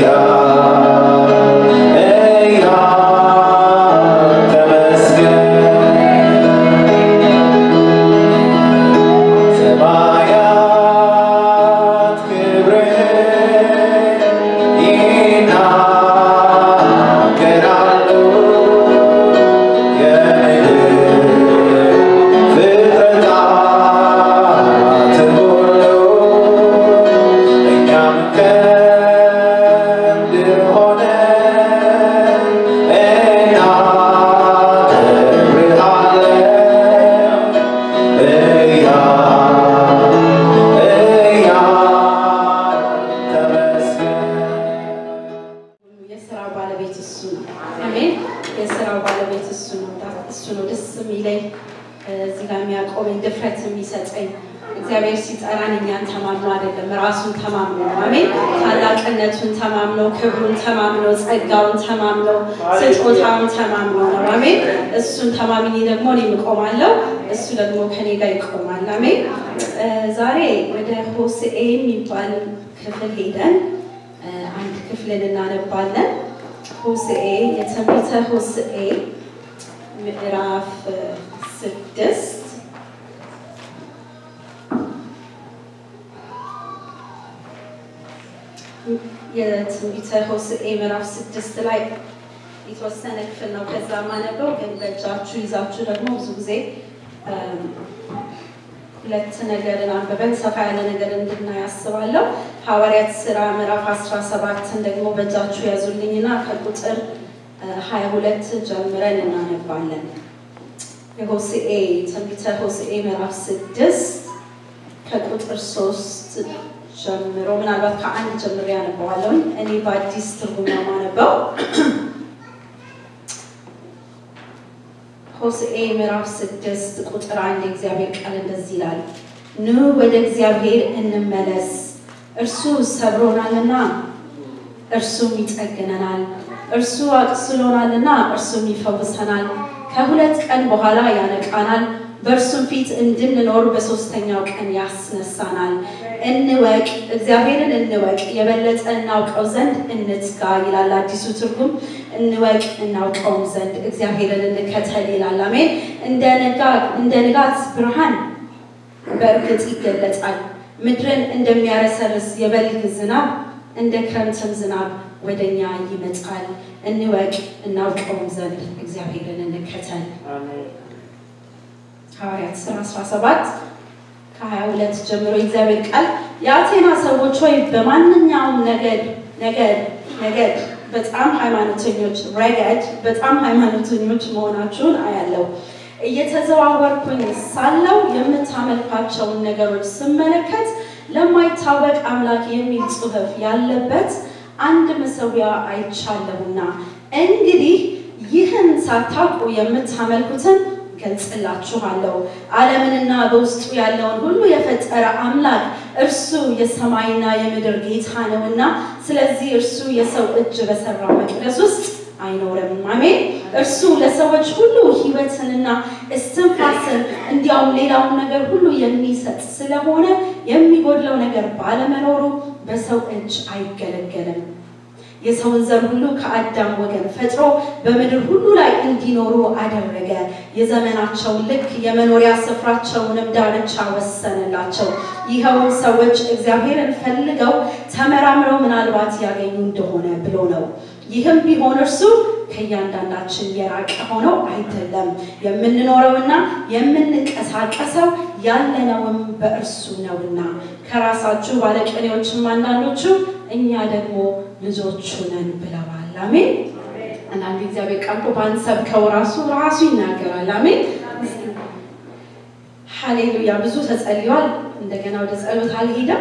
የስራ ባለቤት እሱ ነው። አሜን። የስራው ባለቤት እሱ ነው። እሱ ነው ደስ የሚለኝ እዚህ ጋር የሚያቆመኝ ድፍረት የሚሰጠኝ እግዚአብሔር ሲጠራን እኛን ተማምኖ አይደለም፣ ራሱን ተማምኖ ነው። አሜን። ታላቅነቱን ተማምኖ፣ ክብሩን ተማምኖ፣ ጸጋውን ተማምኖ፣ ስጦታውን ተማምኖ ነው። አሜን። እሱን ተማምኜ ደግሞ እኔም እቆማለሁ፣ እሱ ደግሞ ከኔ ጋር ይቆማል። አሜን። ዛሬ ወደ ሆሴዕ የሚባል ክፍል ሄደን አንድ ክፍልን እናነባለን። ሆሴዕ የትንቢተ ሆሴዕ ምዕራፍ ስድስት የትንቢተ ሆሴዕ ምዕራፍ ስድስት ላይ የተወሰነ ክፍል ነው። ከዛ ማነበው ግን በእጃችሁ ይዛችሁ ደግሞ ብዙ ጊዜ ሁለት ነገርን አንብበን ሰፋ ያለ ነገር እንድናይ አስባለሁ። ሐዋርያት ስራ ምዕራፍ 17ን ደግሞ በእጃችሁ ያዙልኝና ከቁጥር 22 ጀምረን እናነባለን። የሆሴዕ ትንቢተ ሆሴዕ ምዕራፍ 6 ከቁጥር 3 ጀምሮ ምናልባት ከአንድ ጀምሮ ያነበዋለሁ። እኔ በአዲስ ትርጉም ነው የማነበው። ሆሴዕ ምዕራፍ ስድስት ቁጥር አንድ የእግዚአብሔር ቃል እንደዚህ ይላል፣ ኑ ወደ እግዚአብሔር እንመለስ፣ እርሱ ሰብሮናልና እርሱም ይጠግነናል፣ እርሱ አቅስሎናልና እርሱም ይፈውሰናል፣ ከሁለት ቀን በኋላ ያነቃናል፣ በእርሱም ፊት እንድንኖር በሶስተኛው ቀን ያስነሳናል። እንወቅ፣ እግዚአብሔርን እንወቅ፣ የበለጠ እናውቀው ዘንድ እንትጋ ይላል አዲሱ ትርጉም። እንወቅ እናውቀውም ዘንድ እግዚአብሔርን እንከተል ይላል። አሜን። እንደ ንጋት ብርሃን በእርግጥ ይገለጣል። ምድርን እንደሚያረሰርስ የበልግ ዝናብ እንደ ክረምትም ዝናብ ወደኛ ይመጣል። እንወቅ እናውቀውም ዘንድ እግዚአብሔርን እንከተል። ሐዋርያት ሥራ 17 ከ22 ጀምሮ የእግዚአብሔር ቃል የአቴና ሰዎች ሆይ በማንኛውም ነገድ ነገድ ነገድ በጣም ሃይማኖተኞች ረገድ በጣም ሃይማኖተኞች መሆናችሁን አያለው። እየተዘዋወርኩኝ ሳለው የምታመልኳቸውን ነገሮች ስመለከት ለማይታወቅ አምላክ የሚል ጽሑፍ ያለበት አንድ መሠዊያ አይቻለሁና እንግዲህ ይህን ሳታውቁ የምታመልኩትን ገልጽላችኋለሁ። ዓለምንና በውስጡ ያለውን ሁሉ የፈጠረ አምላክ እርሱ የሰማይና የምድር ጌታ ነውና፣ ስለዚህ እርሱ የሰው እጅ በሰራው መቅደስ ውስጥ አይኖርም። አሜን። እርሱ ለሰዎች ሁሉ ሕይወትንና እስትንፋስን እንዲያውም ሌላውን ነገር ሁሉ የሚሰጥ ስለሆነ የሚጎድለው ነገር ባለመኖሩ በሰው እጅ አይገለገልም። የሰውን ዘር ሁሉ ከአዳም ወገን ፈጥሮ በምድር ሁሉ ላይ እንዲኖሩ አደረገ። የዘመናቸውን ልክ የመኖሪያ ስፍራቸውንም ዳርቻ ወሰነላቸው። ይኸውም ሰዎች እግዚአብሔርን ፈልገው ተመራምረው ምናልባት ያገኙ እንደሆነ ብሎ ነው። ይህም ቢሆን እርሱ ከእያንዳንዳችን የራቀ ሆኖ አይደለም። የምንኖረውና የምንንቀሳቀሰው ያለነውም በእርሱ ነውና ከራሳችሁ ባለቅኔዎችም አንዳንዶቹ እኛ ደግሞ ልጆቹ ነን ብለዋል። አሜን። አንዳንድ እግዚአብሔር ቃል እኮ ባንሰብከው ራሱ ራሱ ይናገራል። አሜን። ሃሌሉያ። ብዙ ተጸልሏል። እንደገና ወደ ጸሎት አልሄደም።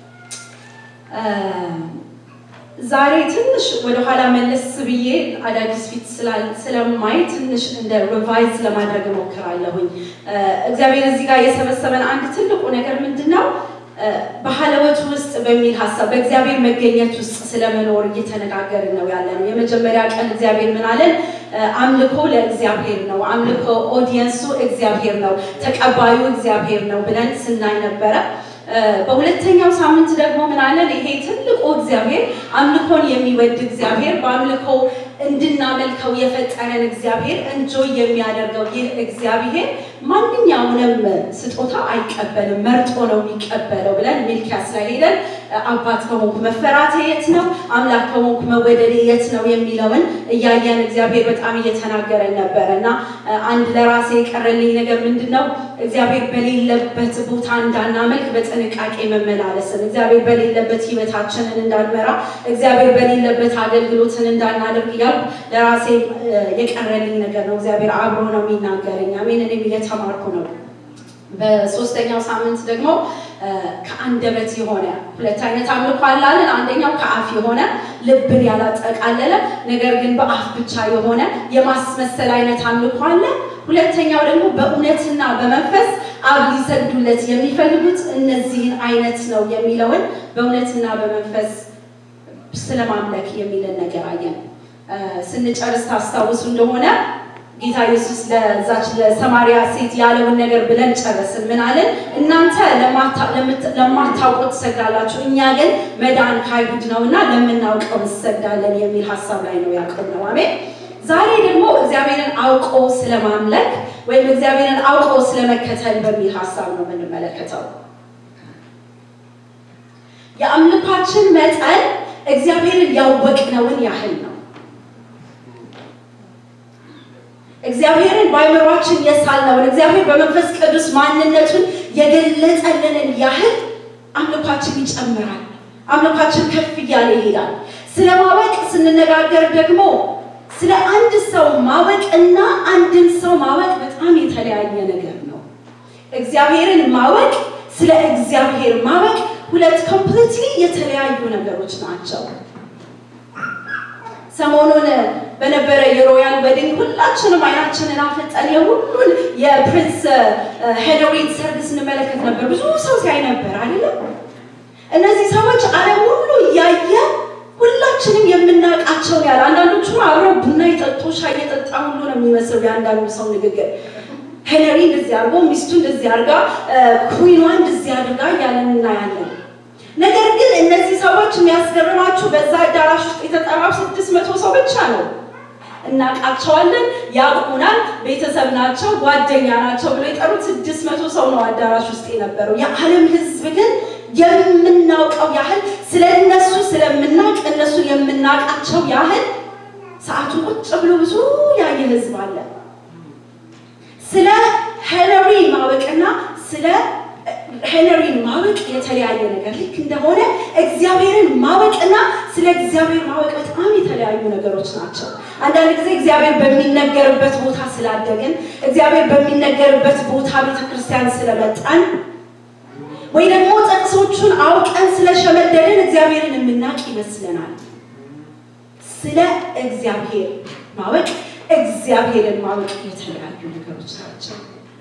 ዛሬ ትንሽ ወደኋላ መለስ ብዬ አዳዲስ ፊት ስለማይ ትንሽ እንደ ሪቫይዝ ለማድረግ እሞክራለሁኝ። እግዚአብሔር እዚህ ጋር የሰበሰበን አንድ ትልቁ ነገር ምንድን ነው? በሀለወት ውስጥ በሚል ሀሳብ በእግዚአብሔር መገኘት ውስጥ ስለመኖር እየተነጋገርን ነው ያለ ነው። የመጀመሪያ ቀን እግዚአብሔር ምን አለን? አምልኮ ለእግዚአብሔር ነው፣ አምልኮ ኦዲየንሱ እግዚአብሔር ነው፣ ተቀባዩ እግዚአብሔር ነው ብለን ስናይ ነበረ። በሁለተኛው ሳምንት ደግሞ ምን አለን? ይሄ ትልቁ እግዚአብሔር አምልኮን የሚወድ እግዚአብሔር በአምልኮ እንድናመልከው የፈጠረን እግዚአብሔር እንጆይ የሚያደርገው ይህ እግዚአብሔር ማንኛውንም ስጦታ አይቀበልም፣ መርጦ ነው የሚቀበለው ብለን ሚልኪያስ ላይ ሄደን አባት ከሆንኩ መፈራቴ የት ነው? አምላክ ከሆንኩ መወደዴ የት ነው? የሚለውን እያየን እግዚአብሔር በጣም እየተናገረን ነበረ እና አንድ ለራሴ የቀረልኝ ነገር ምንድን ነው? እግዚአብሔር በሌለበት ቦታ እንዳናመልክ በጥንቃቄ መመላለስን፣ እግዚአብሔር በሌለበት ህይወታችንን እንዳንመራ፣ እግዚአብሔር በሌለበት አገልግሎትን እንዳናደርግ እያልኩ ለራሴ የቀረልኝ ነገር ነው። እግዚአብሔር አብሮ ነው የሚናገረኝ። አሜን። እኔም እየተማርኩ ነው። በሶስተኛው ሳምንት ደግሞ ከአንደበት የሆነ ሁለት አይነት አምልኮ አላለን። አንደኛው ከአፍ የሆነ ልብን ያላጠቃለለ ነገር ግን በአፍ ብቻ የሆነ የማስመሰል አይነት አምልኮ አለ። ሁለተኛው ደግሞ በእውነትና በመንፈስ አብ ሊሰግዱለት የሚፈልጉት እነዚህን አይነት ነው የሚለውን በእውነትና በመንፈስ ስለማምለክ የሚልን ነገር አየን። ስንጨርስ ታስታውሱ እንደሆነ ጌታ ኢየሱስ ለዛች ለሰማሪያ ሴት ያለውን ነገር ብለን ጨረስን። ምን አለን? እናንተ ለማታውቁት ትሰግዳላችሁ፣ እኛ ግን መዳን ከአይሁድ ነው እና ለምናውቀው እንሰግዳለን የሚል ሀሳብ ላይ ነው ያቆምነው። አሜን። ዛሬ ደግሞ እግዚአብሔርን አውቆ ስለማምለክ ወይም እግዚአብሔርን አውቆ ስለመከተል በሚል ሀሳብ ነው የምንመለከተው። የአምልኳችን መጠን እግዚአብሔርን ያወቅነውን ያህል ነው። እግዚአብሔርን በአይምሯችን የሳልነውን እግዚአብሔር በመንፈስ ቅዱስ ማንነቱን የገለጸልንን ያህል አምልኳችን ይጨምራል። አምልኳችን ከፍ እያለ ይሄዳል። ስለ ማወቅ ስንነጋገር ደግሞ ስለ አንድ ሰው ማወቅ እና አንድን ሰው ማወቅ በጣም የተለያየ ነገር ነው። እግዚአብሔርን ማወቅ፣ ስለ እግዚአብሔር ማወቅ ሁለት ኮምፕሊትሊ የተለያዩ ነገሮች ናቸው። ሰሞኑን በነበረ የሮያል ዌዲንግ ሁላችንም አይናችንን አፈጠን የሁሉን የፕሪንስ ሄንሪን ሰርግ ስንመለከት ነበር። ብዙ ሰው ሲያይ ነበር አይደለም። እነዚህ ሰዎች ዓለም ሁሉ እያየ ሁላችንም የምናውቃቸውን ያለ አንዳንዶቹ አብረው ቡና የጠጡ ሻይ የጠጣ ሁሉ ነው የሚመስለው የአንዳንዱ ሰው ንግግር። ሄነሪ እንደዚህ አድርጎ ሚስቱ እንደዚህ አድርጋ ኩዊኗ እንደዚህ አድርጋ እያለን እናያለን። ነገር ግን እነዚህ ሰዎች የሚያስገርማችሁ በዛ አዳራሽ ውስጥ የተጠራው ስድስት መቶ ሰው ብቻ ነው። እናውቃቸዋለን፣ ያውቁናል፣ ቤተሰብ ናቸው፣ ጓደኛ ናቸው ብሎ የጠሩት ስድስት መቶ ሰው ነው አዳራሽ ውስጥ የነበረው። የዓለም ሕዝብ ግን የምናውቀው ያህል ስለ እነሱ ስለምናውቅ እነሱ የምናውቃቸው ያህል ሰዓቱ ቁጭ ብሎ ብዙ ያየ ሕዝብ አለ። ስለ ሄነሪ ማወቅና ስለ ሄነሪን ማወቅ የተለያየ ነገር ልክ እንደሆነ እግዚአብሔርን ማወቅና ስለ እግዚአብሔር ማወቅ በጣም የተለያዩ ነገሮች ናቸው። አንዳንድ ጊዜ እግዚአብሔር በሚነገርበት ቦታ ስላደግን፣ እግዚአብሔር በሚነገርበት ቦታ ቤተክርስቲያን ስለመጣን ወይ ደግሞ ጥቅሶቹን አውቀን ስለሸመደድን እግዚአብሔርን የምናውቅ ይመስለናል። ስለ እግዚአብሔር ማወቅ እግዚአብሔርን ማወቅ የተለያዩ ነገሮች ናቸው።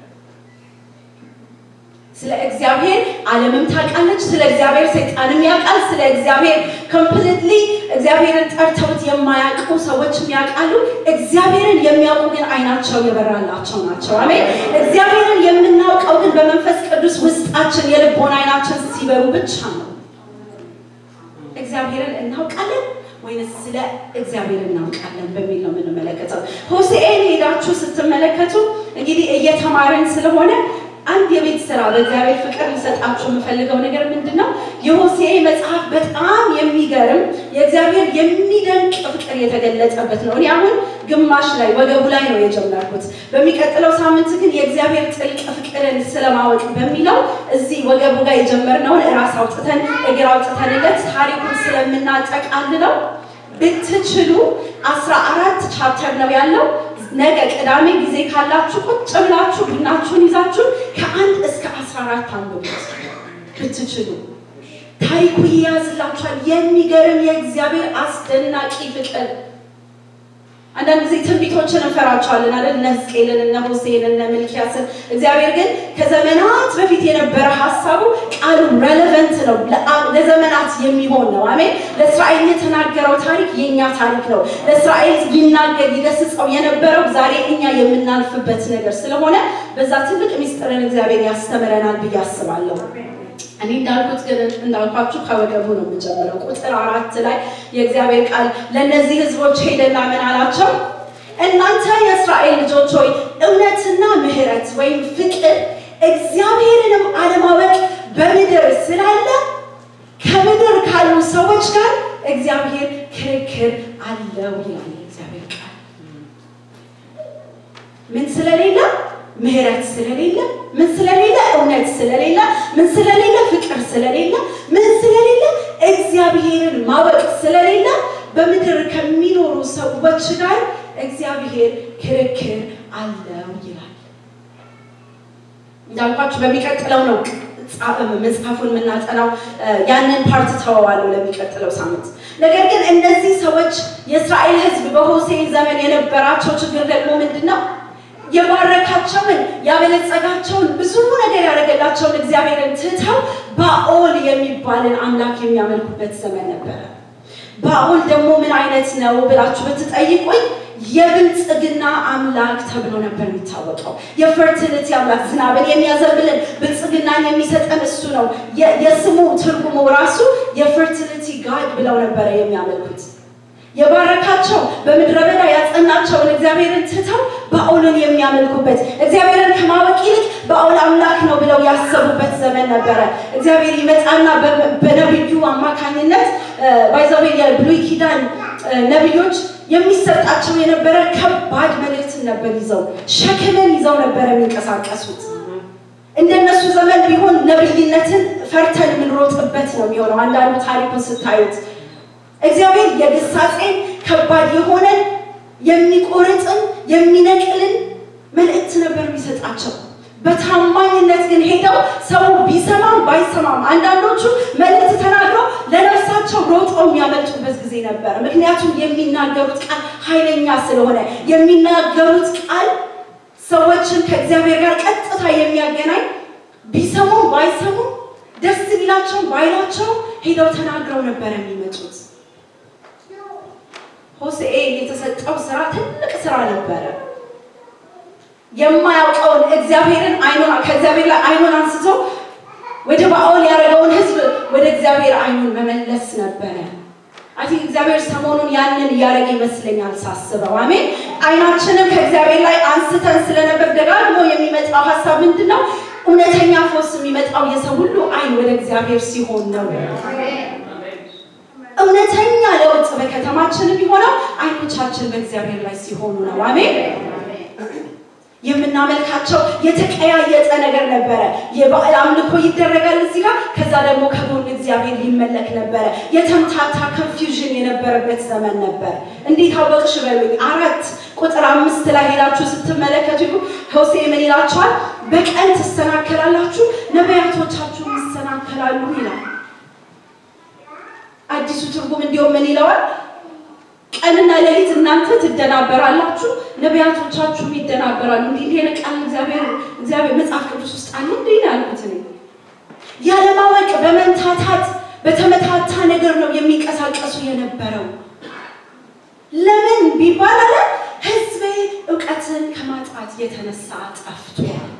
ስለ እግዚአብሔር ዓለምም ታውቃለች። ስለ እግዚአብሔር ሰይጣንም ያውቃል። ስለ እግዚአብሔር ኮምፕሊትሊ እግዚአብሔርን ጠርተውት የማያውቁ ሰዎችም ያውቃሉ። እግዚአብሔርን የሚያውቁ ግን አይናቸው የበራላቸው ናቸው። አሜን። እግዚአብሔርን የምናውቀው ግን በመንፈስ ቅዱስ ውስጣችን የልቦና አይናችን ሲበሩ ብቻ ነው። እግዚአብሔርን እናውቃለን ወይንስ ስለ እግዚአብሔር እናውቃለን በሚል ነው የምንመለከተው። ሆሴዕን ሄዳችሁ ስትመለከቱ እንግዲህ እየተማረን ስለሆነ አንድ የቤት ስራ በእግዚአብሔር ፍቅር ሊሰጣችሁ የምፈልገው ነገር ምንድን ነው? የሆሴዕ መጽሐፍ በጣም የሚገርም የእግዚአብሔር የሚደንቅ ፍቅር የተገለጸበት ነው። እኔ አሁን ግማሽ ላይ ወገቡ ላይ ነው የጀመርኩት። በሚቀጥለው ሳምንት ግን የእግዚአብሔር ጥልቅ ፍቅርን ስለማወቅ በሚለው እዚህ ወገቡ ጋር የጀመርነውን ራስ አውጥተን እግር አውጥተንለት ታሪኩን ስለምናጠቃልለው ብትችሉ አስራ አራት ቻፕተር ነው ያለው። ነገ ቅዳሜ ጊዜ ካላችሁ ቁጭ ብላችሁ ቡናችሁን ይዛችሁ ከአንድ እስከ አስራ አራት አንብቡት ብትችሉ። ታሪኩ ይያዝላችኋል። የሚገርም የእግዚአብሔር አስደናቂ ፍቅር። አንዳንድ ጊዜ ትንቢቶችን እንፈራቸዋለን አይደል? እነ ሕዝቅኤልን፣ እነ ሆሴዕን፣ እነ ሚልክያስን። እግዚአብሔር ግን ከዘመናት በፊት የነበረ ሀሳቡ ቃሉ ሬሌቨንት ነው፣ ለዘመናት የሚሆን ነው። አሜን። ለእስራኤል የተናገረው ታሪክ የእኛ ታሪክ ነው። ለእስራኤል ይናገር ይገስጸው የነበረው ዛሬ እኛ የምናልፍበት ነገር ስለሆነ በዛ ትልቅ ሚስጥርን እግዚአብሔር ያስተምረናል ብዬ አስባለሁ። እኔ እንዳልኩት ግን እንዳልኳችሁ ከወገቡ ነው የምጀምረው። ቁጥር አራት ላይ የእግዚአብሔር ቃል ለእነዚህ ህዝቦች ሄደና ምን አላቸው? እናንተ የእስራኤል ልጆች ሆይ እውነትና ምሕረት ወይም ፍቅር እግዚአብሔርንም አለማወቅ በምድር ስላለ ከምድር ካሉ ሰዎች ጋር እግዚአብሔር ክርክር አለው ይላል እግዚአብሔር ቃል። ምን ስለሌለ? ምሕረት ስለሌለ፣ ምን ስለሌለ? እውነት ስለሌለ፣ ምን ስለሌለ? ፍቅር ስለሌለ፣ ምን ስለሌለ? እግዚአብሔርን ማወቅ ስለሌለ በምድር ከሚኖሩ ሰዎች ጋር እግዚአብሔር ክርክር አለው ይላል። እንዳልኳችሁ በሚቀጥለው ነው መጽሐፉን የምናጠናው። ያንን ፓርት ተወዋለሁ ለሚቀጥለው ሳምንት። ነገር ግን እነዚህ ሰዎች የእስራኤል ሕዝብ በሆሴ ዘመን የነበራቸው ችግር ደግሞ ምንድን ነው? የባረካቸውን ያበለጸጋቸውን ብዙ ነገር ያደረገላቸውን እግዚአብሔርን ትተው ባኦል የሚባልን አምላክ የሚያመልኩበት ዘመን ነበረ። ባኦል ደግሞ ምን አይነት ነው ብላችሁ ብትጠይቁኝ የብልጽግና አምላክ ተብሎ ነበር የሚታወቀው። የፈርቲሊቲ አምላክ ዝናብን የሚያዘንብልን ብልጽግናን የሚሰጠን እሱ ነው። የስሙ ትርጉሙ ራሱ የፈርቲሊቲ ጋድ ብለው ነበረ የሚያመልኩት። የባረካቸው በምድረ በዳ ያጸናቸውን እግዚአብሔርን ትተው ባኦልን የሚያመልኩበት እግዚአብሔርን ከማወቅ ይልቅ ባኦል አምላክ ነው ብለው ያሰቡበት ዘመን ነበረ። እግዚአብሔር ይመጣና በነቢዩ አማካኝነት ባይዘዌ የብሉይ ኪዳን ነቢዮች የሚሰጣቸው የነበረ ከባድ መልእክትን ነበር ይዘው ሸክምን ይዘው ነበር የሚንቀሳቀሱት። እንደነሱ ዘመን ቢሆን ነብይነትን ፈርተን የምንሮጥበት ነው የሚሆነው። አንዳንዱ ታሪኩን ስታዩት እግዚአብሔር የግሳጼን ከባድ የሆነን የሚቆርጥን የሚነቅልን መልእክት ነበር የሚሰጣቸው። በታማኝነት ግን ሄደው ሰው ቢሰማም ባይሰማም አንዳንዶቹ መልእክት ተናግረው ለነፍሳቸው ሮጠው የሚያመልጡበት ጊዜ ነበረ። ምክንያቱም የሚናገሩት ቃል ኃይለኛ ስለሆነ የሚናገሩት ቃል ሰዎችን ከእግዚአብሔር ጋር ቀጥታ የሚያገናኝ ቢሰሙም ባይሰሙም ደስ ቢላቸው ባይላቸው ሄደው ተናግረው ነበር የሚመጡት። ሆሴዕ የተሰጠው ስራ ትልቅ ስራ ነበረ። የማያውቀውን እግዚአብሔርን አይኑን ከእግዚአብሔር ላይ አይኑን አንስቶ ወደ ባኦል ያደረገውን ሕዝብ ወደ እግዚአብሔር አይኑን መመለስ ነበረ። አይ እግዚአብሔር ሰሞኑን ያንን እያደረገ ይመስለኛል ሳስበው። አሜን። አይናችንን ከእግዚአብሔር ላይ አንስተን ስለነበር ደጋግሞ የሚመጣው ሀሳብ ምንድን ነው? እውነተኛ ፈውስ የሚመጣው የሰው ሁሉ አይን ወደ እግዚአብሔር ሲሆን ነው። እውነተኛ ለውጥ በከተማችን የሚሆነው አይኖቻችን በእግዚአብሔር ላይ ሲሆኑ ነው። አሜን። የምናመልካቸው የተቀያየጠ ነገር ነበረ። የበዓል አምልኮ ይደረጋል እዚህ ጋር፣ ከዛ ደግሞ ከጎን እግዚአብሔር ይመለክ ነበረ። የተምታታ ኮንፊውዥን የነበረበት ዘመን ነበር። እንዴት አወቅሽ በሉኝ። አራት ቁጥር አምስት ላይ ሄዳችሁ ስትመለከቱ ሆሴ ምን ይላችኋል? በቀን ትሰናከላላችሁ፣ ነቢያቶቻችሁም ይሰናከላሉ ይላል። አዲሱ ትርጉም እንዲሁም ምን ይለዋል? ቀንና ሌሊት እናንተ ትደናበራላችሁ፣ ነቢያቶቻችሁም ይደናበራሉ። እንዲህ እንዲህ ቃል እግዚአብሔር እግዚአብሔር መጽሐፍ ቅዱስ ውስጥ አለ እንዴ ያልኩት እኔ ያለማወቅ በመንታታት በተመታታ ነገር ነው የሚንቀሳቀሱ የነበረው። ለምን ቢባል አለ ሕዝቤ እውቀትን ከማጣት የተነሳ ጠፍቷል፣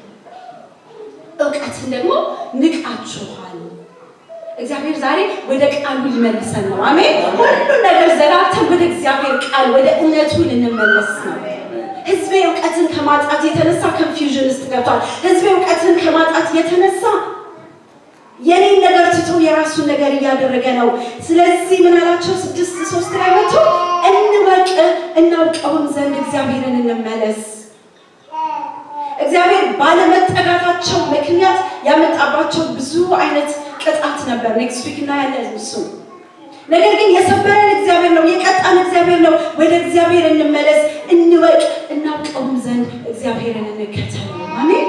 እውቀትን ደግሞ ንቃችኋል። እግዚአብሔር ዛሬ ወደ ቃሉ ሊመልሰን ነው። አሜን። ሁሉን ነገር ዘጋግተን ወደ እግዚአብሔር ቃል ወደ እውነቱ ልንመለስ ነው። ህዝቤ እውቀትን ከማጣት የተነሳ ኮንፊውዥን ውስጥ ገብቷል። ህዝቤ እውቀትን ከማጣት የተነሳ የኔን ነገር ትቶ የራሱን ነገር እያደረገ ነው። ስለዚህ ምን አላቸው? ስድስት ሶስት ላይ መቶ እንወቅ እናውቀውም ዘንድ እግዚአብሔርን እንመለስ። እግዚአብሔር ባለመጠጋታቸው ምክንያት ያመጣባቸው ብዙ አይነት ቅጣት ነበር። ኔክስት ዊክ እናያለን እሱ። ነገር ግን የሰበረን እግዚአብሔር ነው፣ የቀጣን እግዚአብሔር ነው። ወደ እግዚአብሔር እንመለስ፣ እንወቅ፣ እናውቀውም ዘንድ እግዚአብሔርን እንከተል። አሜን።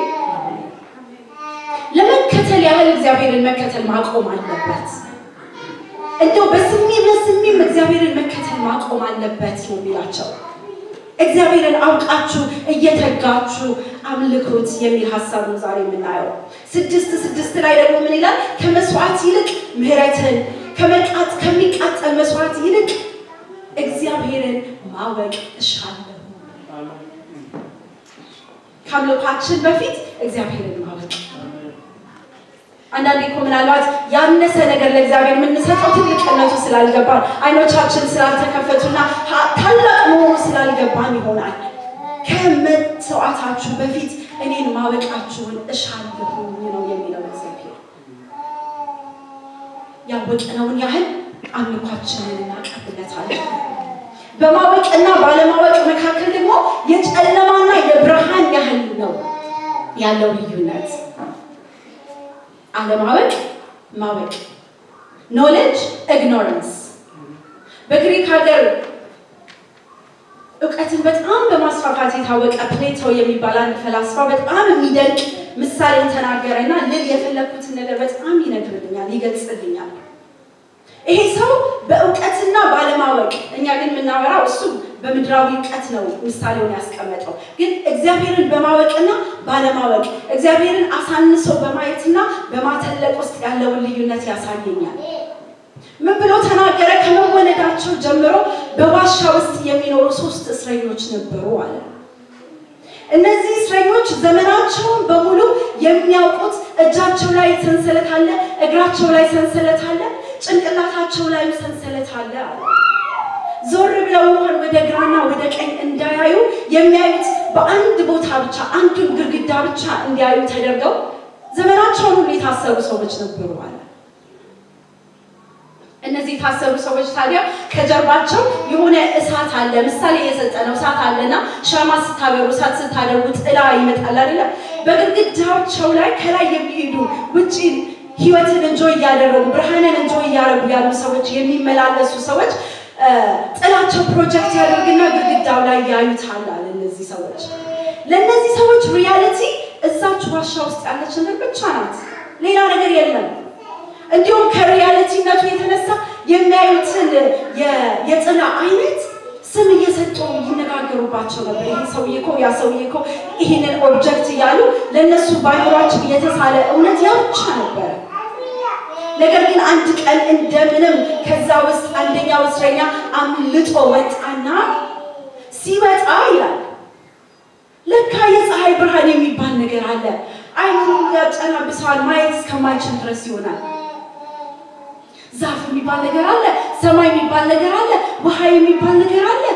ለመከተል ያህል እግዚአብሔርን መከተል ማቆም አለበት። እንደው በስሜም ለስሜም እግዚአብሔርን መከተል ማቆም አለበት ነው የሚላቸው። እግዚአብሔርን አውቃችሁ እየተጋችሁ አምልኩት የሚል ሀሳብ ነው ዛሬ የምናየው። ስድስት ስድስት ላይ ደግሞ ምን ይላል? ከመስዋዕት ይልቅ ምሕረትን ከመቃጥ ከሚቃጠል መስዋዕት ይልቅ እግዚአብሔርን ማወቅ እሻለሁ። ከአምልኳችን በፊት እግዚአብሔርን ማወቅ አንዳንዴ እኮ ምናልባት ያነሰ ነገር ለእግዚአብሔር የምንሰጠው ትልቅነቱ ስላልገባን አይኖቻችን ስላልተከፈቱና ታላቅ መሆኑ ስላልገባን ይሆናል። ከመሰዋዕታችሁ በፊት እኔን ማወቃችሁን እሻለሁኝ ነው የሚለው እግዚአብሔር። ያወቅነውን ያህል አምልኳችንን እናቀርብለታለን። በማወቅና ባለማወቅ መካከል ደግሞ የጨለማና የብርሃን ያህል ነው ያለው ልዩነት። አለማወቅ፣ ማወቅ፣ ኖሌጅ ኢግኖረንስ። በግሪክ ሀገር እውቀትን በጣም በማስፋፋት የታወቀ ፕሌቶ የሚባል አንድ ፈላስፋ በጣም የሚደንቅ ምሳሌን ተናገረ እና ልል የፈለግኩትን ነገር በጣም ይነግርልኛል፣ ይገልጽልኛል። ይሄ ሰው በእውቀትና ባለማወቅ፣ እኛ ግን የምናወራው እሱ በምድራዊ እውቀት ነው ምሳሌውን ያስቀመጠው። ግን እግዚአብሔርን በማወቅና ባለማወቅ እግዚአብሔርን አሳንሶ በማየትና በማተለቅ ውስጥ ያለውን ልዩነት ያሳየኛል። ምን ብሎ ተናገረ? ከመወለዳቸው ጀምሮ በዋሻ ውስጥ የሚኖሩ ሶስት እስረኞች ነበሩ አለ። እነዚህ እስረኞች ዘመናቸውን በሙሉ የሚያውቁት እጃቸው ላይ ሰንሰለት አለ፣ እግራቸው ላይ ሰንሰለት አለ፣ ጭንቅላታቸው ላይ ሰንሰለት አለ አለ። ዞር ብለው እንኳን ወደ ግራና ወደ ቀኝ እንዳያዩ የሚያዩት በአንድ ቦታ ብቻ አንዱን ግድግዳ ብቻ እንዲያዩ ተደርገው ዘመናቸውን ሁሉ የታሰሩ ሰዎች ነበሩ አለ። እነዚህ የታሰሩ ሰዎች ታዲያ ከጀርባቸው የሆነ እሳት አለ። ምሳሌ የሰጠ ነው። እሳት አለና ሻማ ስታበሩ፣ እሳት ስታደርጉ ጥላ ይመጣል አይደለም? በግድግዳቸው ላይ ከላይ የሚሄዱ ውጭ ህይወትን እንጆ እያደረጉ ብርሃንን እንጆ እያደረጉ ያሉ ሰዎች የሚመላለሱ ሰዎች ጥላቸው ፕሮጀክት ያደርግና ግድግዳው ላይ ያዩታል አለ። እነዚህ ሰዎች ለእነዚህ ሰዎች ሪያሊቲ እዛች ዋሻ ውስጥ ያለች ነገር ብቻ ናት፣ ሌላ ነገር የለም። እንዲሁም ከሪያሊቲነቱ የተነሳ የሚያዩትን የጥላ አይነት ስም እየሰጡ ይነጋገሩባቸው ነበር። ይህ ሰውዬ እኮ ያ ሰውዬ እኮ ይህንን ኦብጀክት እያሉ ለእነሱ ባይኖራቸው የተሳለ እውነት ያ ብቻ ነበረ። ነገር ግን አንድ ቀን እንደምንም ከዛ ውስጥ አንደኛው እስረኛ አምልጦ ወጣና ሲወጣ ይላል ለካ የፀሐይ ብርሃን የሚባል ነገር አለ። አይኑን ያጨናብሰዋል፣ ማየት እስከማይችል ድረስ ይሆናል። ዛፍ የሚባል ነገር አለ፣ ሰማይ የሚባል ነገር አለ፣ ውሃ የሚባል ነገር አለ።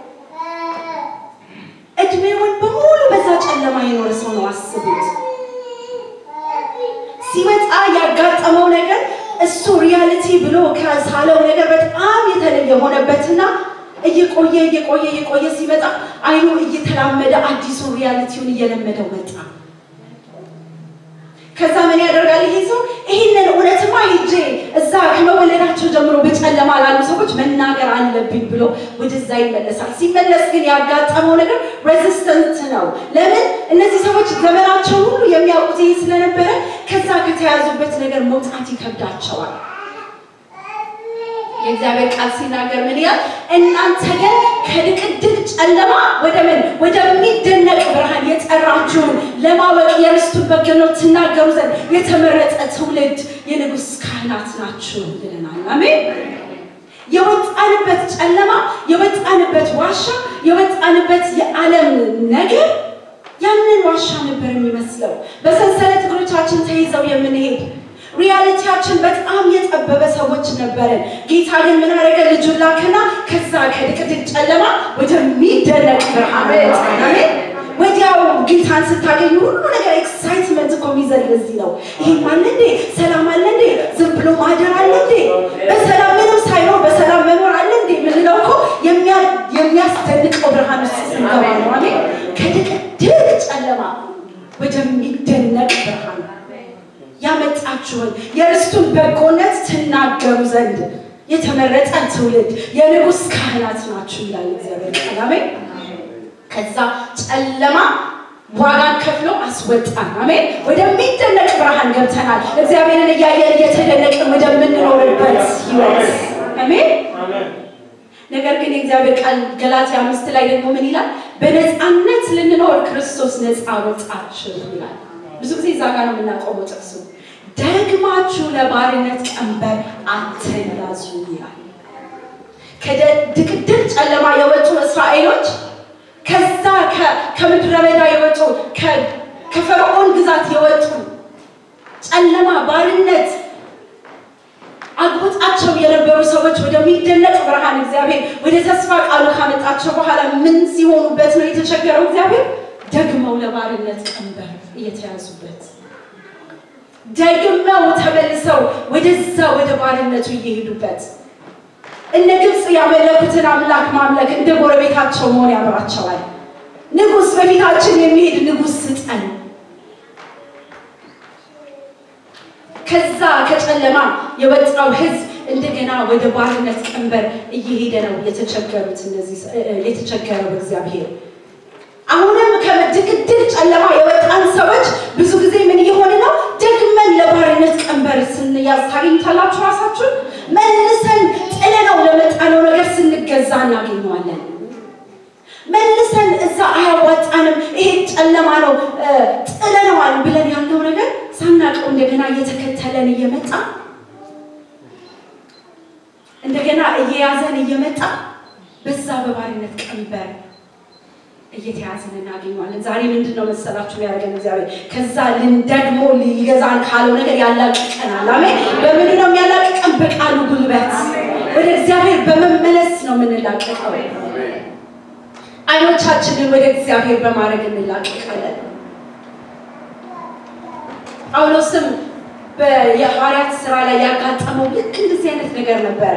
እድሜውን በሙሉ በዛ ጨለማ የኖረ ሰው ነው። አስቡት። ሲወጣ ያጋጠመው ነገር እሱ ሪያሊቲ ብሎ ከሳለው ነገር በጣም የተለየ ሆነበትና እየቆየ እየቆየ እየቆየ ሲመጣ አይኑ እየተላመደ አዲሱ ሪያሊቲውን እየለመደው መጣ። ከዛ ምን ያደርጋል ይሄ ሰው? ይህንን እውነትማ ሂጄ እዛ ከመወለዳቸው ጀምሮ በጨለማ ላሉ ሰዎች መናገር አለብኝ ብሎ ወደዛ ይመለሳል። ሲመለስ ግን ያጋጠመው ነገር ሬዚስተንት ነው። ለምን? እነዚህ ሰዎች ዘመናቸው ሁሉ የሚያውቁት ይሄ ስለነበረ ከዛ ከተያዙበት ነገር መውጣት ይከብዳቸዋል። የእግዚአብሔር ቃል ሲናገር ምን ይላል? እናንተ ግን ከድቅድቅ ጨለማ ወደ ምን ወደሚደነቅ ብርሃን የጠራችሁን ለማወቅ የርስቱን በጎነት ትናገሩ ዘንድ የተመረጠ ትውልድ የንጉሥ ካህናት ናችሁ ብለናል። አሜን። የወጣንበት ጨለማ፣ የወጣንበት ዋሻ፣ የወጣንበት የዓለም ነገር ያንን ዋሻ ነበር የሚመስለው። በሰንሰለት እግሮቻችን ተይዘው የምንሄድ ሪያሊቲያችን በጣም የጠበበ ሰዎች ነበረን። ጌታ ግን ምን አደረገ? ልጁን ላከና ከዛ ከድቅድቅ ጨለማ ወደሚደነቅ ብርሃን አሜን። ወዲያው ጌታን ስታገኙ ሁሉ ነገር ኤክሳይትመንት እኮ የሚዘል ለዚህ ነው። ይሄም አለ እንዴ? ሰላም አለ እንዴ? ዝም ብሎ ማደር አለ እንዴ? በሰላም ምንም ሳይኖር በሰላም መኖር አለ እንዴ? የምንለው እኮ የሚያስደንቀው ብርሃን ውስጥ ስንገባ ነው። አሜን። ከድቅድቅ ጨለማ ወደሚደነቅ ብርሃን ያመጣችሁን የርስቱን በጎነት ትናገሩ ዘንድ የተመረጠ ትውልድ የንጉሥ ካህናት ናችሁ ይላል እግዚአብሔር ቃል። አሜን። ከዛ ጨለማ ዋጋን ከፍሎ አስወጣን። አሜን። ወደሚደነቅ ብርሃን ገብተናል። እግዚአብሔርን እያየን እየተደነቅን ወደምንኖርበት ህይወት አሜን። ነገር ግን የእግዚአብሔር ቃል ገላትያ አምስት ላይ ደግሞ ምን ይላል? በነፃነት ልንኖር ክርስቶስ ነፃ ወጣችሁ ይላል። ብዙ ጊዜ እዛ ጋር ነው የምናቆመው ጥቅሱ። ደግማችሁ ለባርነት ቀንበር አትያዙ ይላል። ከድቅድቅ ጨለማ የወጡ እስራኤሎች ከዛ ከምድረ በዳ የወጡ ከፈርዖን ግዛት የወጡ ጨለማ፣ ባርነት አግብጣቸው የነበሩ ሰዎች ወደሚደነቅ ብርሃን እግዚአብሔር ወደ ተስፋ ቃሉ ካመጣቸው በኋላ ምን ሲሆኑበት ነው የተቸገረው? እግዚአብሔር ደግመው ለባርነት ቀንበር እየተያዙበት ደግመው ተመልሰው ወደዛ ወደ ባርነቱ እየሄዱበት እነ ግብፅ ያመለኩትን አምላክ ማምለክ እንደ ጎረቤታቸው መሆን ያምራቸዋል። ንጉሥ በፊታችን የሚሄድ ንጉሥ ስጠን። ከዛ ከጨለማ የወጣው ሕዝብ እንደገና ወደ ባርነት ቀንበር እየሄደ ነው የተቸገሩት እነዚህ የተቸገረው እግዚአብሔር አሁንም ከድቅድቅ ጨለማ የወጣን ሰዎች ብዙ ጊዜ ምን እየሆነ ነው? ደግመን ለባርነት ቀንበር ስንያዝ ታገኝታላችሁ። ራሳችሁን መልሰን ጥለነው ለመጣነው ነገር ስንገዛ እናገኘዋለን። መልሰን እዛ አያዋጣንም፣ ይሄ ጨለማ ነው ጥለነዋል ብለን ያለው ነገር ሳናውቀው እንደገና እየተከተለን እየመጣ እንደገና እየያዘን እየመጣ በዛ በባርነት ቀንበር እየተያዝን እናገኘዋለን። ዛሬ ምንድን ነው መሰላችሁ ያደረገን እግዚአብሔር ከዛ ልንደግሞ ሊገዛን ካለው ነገር ያላቅቀናል። አሜን። በምን ነው የሚያላቅቀን? በቃሉ ጉልበት ወደ እግዚአብሔር በመመለስ ነው የምንላቀቀው። አይኖቻችንን ወደ እግዚአብሔር በማድረግ እንላቀቃለን። ጳውሎስም የሐዋርያት ስራ ላይ ያጋጠመው ልክ እንደዚህ አይነት ነገር ነበረ።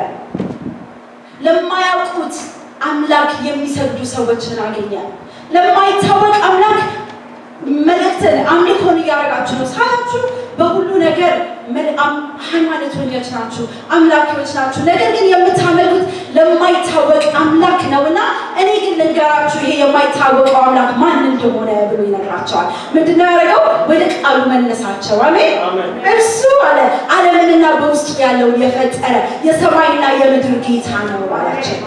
ለማያውቁት አምላክ የሚሰግዱ ሰዎችን አገኘ። ለማይታወቅ አምላክ መልእክትን አምልኮን እያደረጋችሁ ነው ሳያችሁ በሁሉ ነገር ሃይማኖተኞች ናችሁ፣ አምላኪዎች ናችሁ። ነገር ግን የምታመልኩት ለማይታወቅ አምላክ ነው እና እኔ ግን ልንገራችሁ ይሄ የማይታወቀው አምላክ ማን እንደሆነ ብሎ ይነግራቸዋል። ምንድነው ያደረገው? ወደ ቃሉ መለሳቸው። አሜን። እርሱ አለ ዓለምንና በውስጡ ያለውን የፈጠረ የሰማይና የምድር ጌታ ነው አላቸው።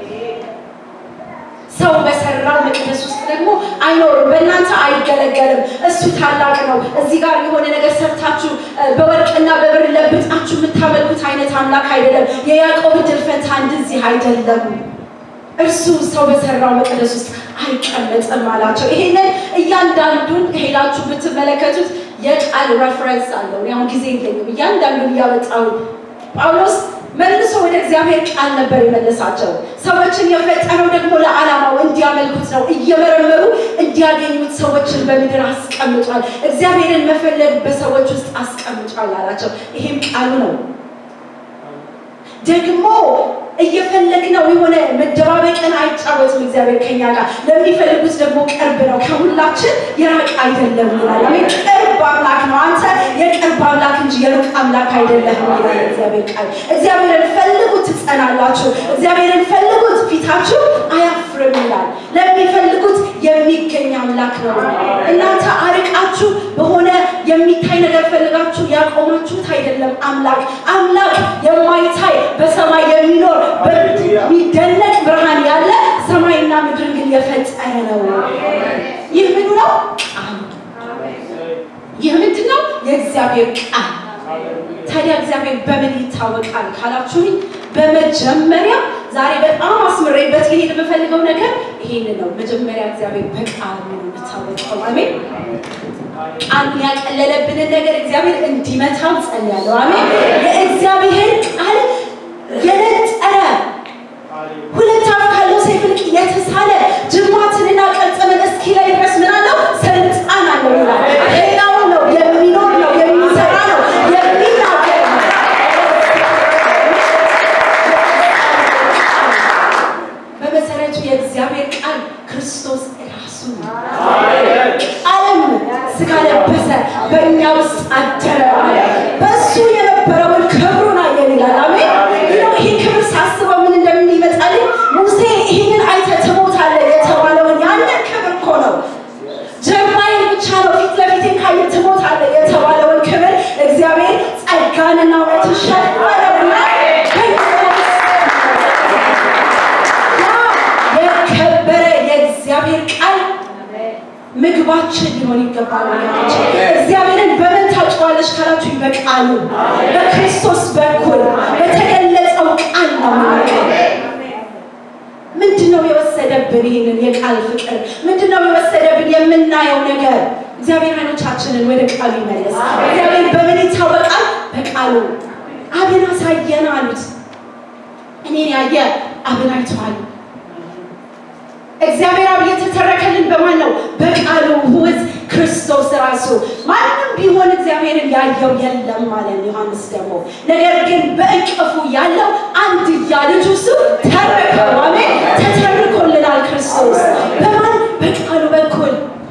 ሰው በሰራው መቅደስ ውስጥ ደግሞ አይኖርም፣ በእናንተ አይገለገልም። እሱ ታላቅ ነው። እዚህ ጋር የሆነ ነገር ሰርታችሁ በወርቅና በብር ለብጣችሁ የምታመልኩት አይነት አምላክ አይደለም። የያዕቆብ ዕድል ፈንታ እንደዚህ አይደለም። እርሱ ሰው በሰራው መቅደስ ውስጥ አይቀመጥም አላቸው። ይሄንን እያንዳንዱን ሄዳችሁ ብትመለከቱት የቃል ረፍረንስ አለው። አሁን ጊዜ የለኝም። እያንዳንዱን እያወጣው ጳውሎስ መልሶ ወደ እግዚአብሔር ቃል ነበር የመለሳቸው። ሰዎችን የፈጠረው ደግሞ ለዓላማው እንዲያመልኩት ነው። እየመረመሩ እንዲያገኙት ሰዎችን በምድር አስቀምጧል። እግዚአብሔርን መፈለግ በሰዎች ውስጥ አስቀምጧል አላቸው። ይሄም ቃሉ ነው። ደግሞ እየፈለግነው የሆነ መደባበቅን አይጫወትም። እግዚአብሔር ከኛ ጋር ለሚፈልጉት ደግሞ ቅርብ ነው፣ ከሁላችን የራቅ አይደለም ይላል። አሜን። ቅርብ አምላክ ነው። አንተ የቅርብ አምላክ እንጂ የሩቅ አምላክ አይደለም ይላል እግዚአብሔር ቃል። እግዚአብሔርን ፈልጉት ትጸናላችሁ፣ እግዚአብሔርን ፈልጉት ፊታችሁ አያፍርም ይላል። ለሚፈልጉት የሚገኝ አምላክ ነው። እናንተ አርቃችሁ በሆነ የሚታይ ነገር ፈልጋችሁ ያቆማችሁት አይደለም። አምላክ አምላክ የማይታይ በሰማይ የሚኖር በሚደነቅ ብርሃን ያለ ሰማይና ምድርን ግን የፈጠረ ነው። ይህ ምኑ ነው? ቃሉ። ይህ ምንድን ነው? የእግዚአብሔር ቃል። ታዲያ እግዚአብሔር በምን ይታወቃል ካላችሁኝ፣ በመጀመሪያ ዛሬ በጣም አስምሬበት ሊሄድ የምፈልገው ነገር ይሄን ነው። መጀመሪያ እግዚአብሔር በቃሉ ነው የሚታወቀው። አሜን። ቃሉን ያቀለለብንን ነገር እግዚአብሔር እንዲመታው ጸልያለሁ። አሜን። የእግዚአብሔር ቃል የነጠረ ሁለት አፍ ካለው ሰይፍ ይልቅ የተሳለ ጅማትንና ቅልጥምን እስኪለይ ድረስ ምን አለው? ስልጣን አለው ይላል። ሕያው ነው፣ የሚኖር ነው፣ የሚሰራ ነው፣ የሚናገር ነው። በመሰረቱ የእግዚአብሔር ቃል ክርስቶስ ራሱ ነው። ዓለም ስጋ ለበሰ፣ በእኛ ውስጥ አደረ አለ። በእሱ የነበረውን ክብሩን አየን ይላል። አሜን። ይህ ክብር ሳስበው ምን እንደምን ይመጣልኝ? ሙሴ ይህንን አይተህ ትሞታለህ የተባለውን ያንን ክብር እኮ ነው። ጀርባዬን ብቻ ነው ፊት ለፊቴ ካየህ ትሞታለህ የተባለውን ክብር እግዚአብሔር ጸጋንና እውነትን ሸፈነውና የከበረ የእግዚአብሔር ቃል ምግባችን ሊሆን ይገባል። ወገኖች እግዚአብሔርን በምን ታውቂዋለሽ ካላችሁ በቃሉ በክርስቶስ በኩል በተገለጸው ቃል ነው የምናውቀው። ምንድን ነው የወሰደብን ይህንን የቃል ፍቅር? ምንድን ነው የወሰደብን የምናየው ነገር? እግዚአብሔር አይኖቻችንን ወደ ቃሉ ይመለስ። እግዚአብሔር በምን ይታወቃል? በቃሉ አብን አሳየን አሉት። እኔን ያየ አብን አይቷል። እግዚአብሔር አብ የተተረከልን በማን ነው? በቃሉ ውዝ ክርስቶስ ራሱ። ማንም ቢሆን እግዚአብሔርን ያየው የለም ማለት ነው ዮሐንስ ደግሞ። ነገር ግን በእቅፉ ያለው አንድያ ልጁ እሱ ተረከው። አሜን። ተተርኮልናል ክርስቶስ በማን በቃሉ በኩል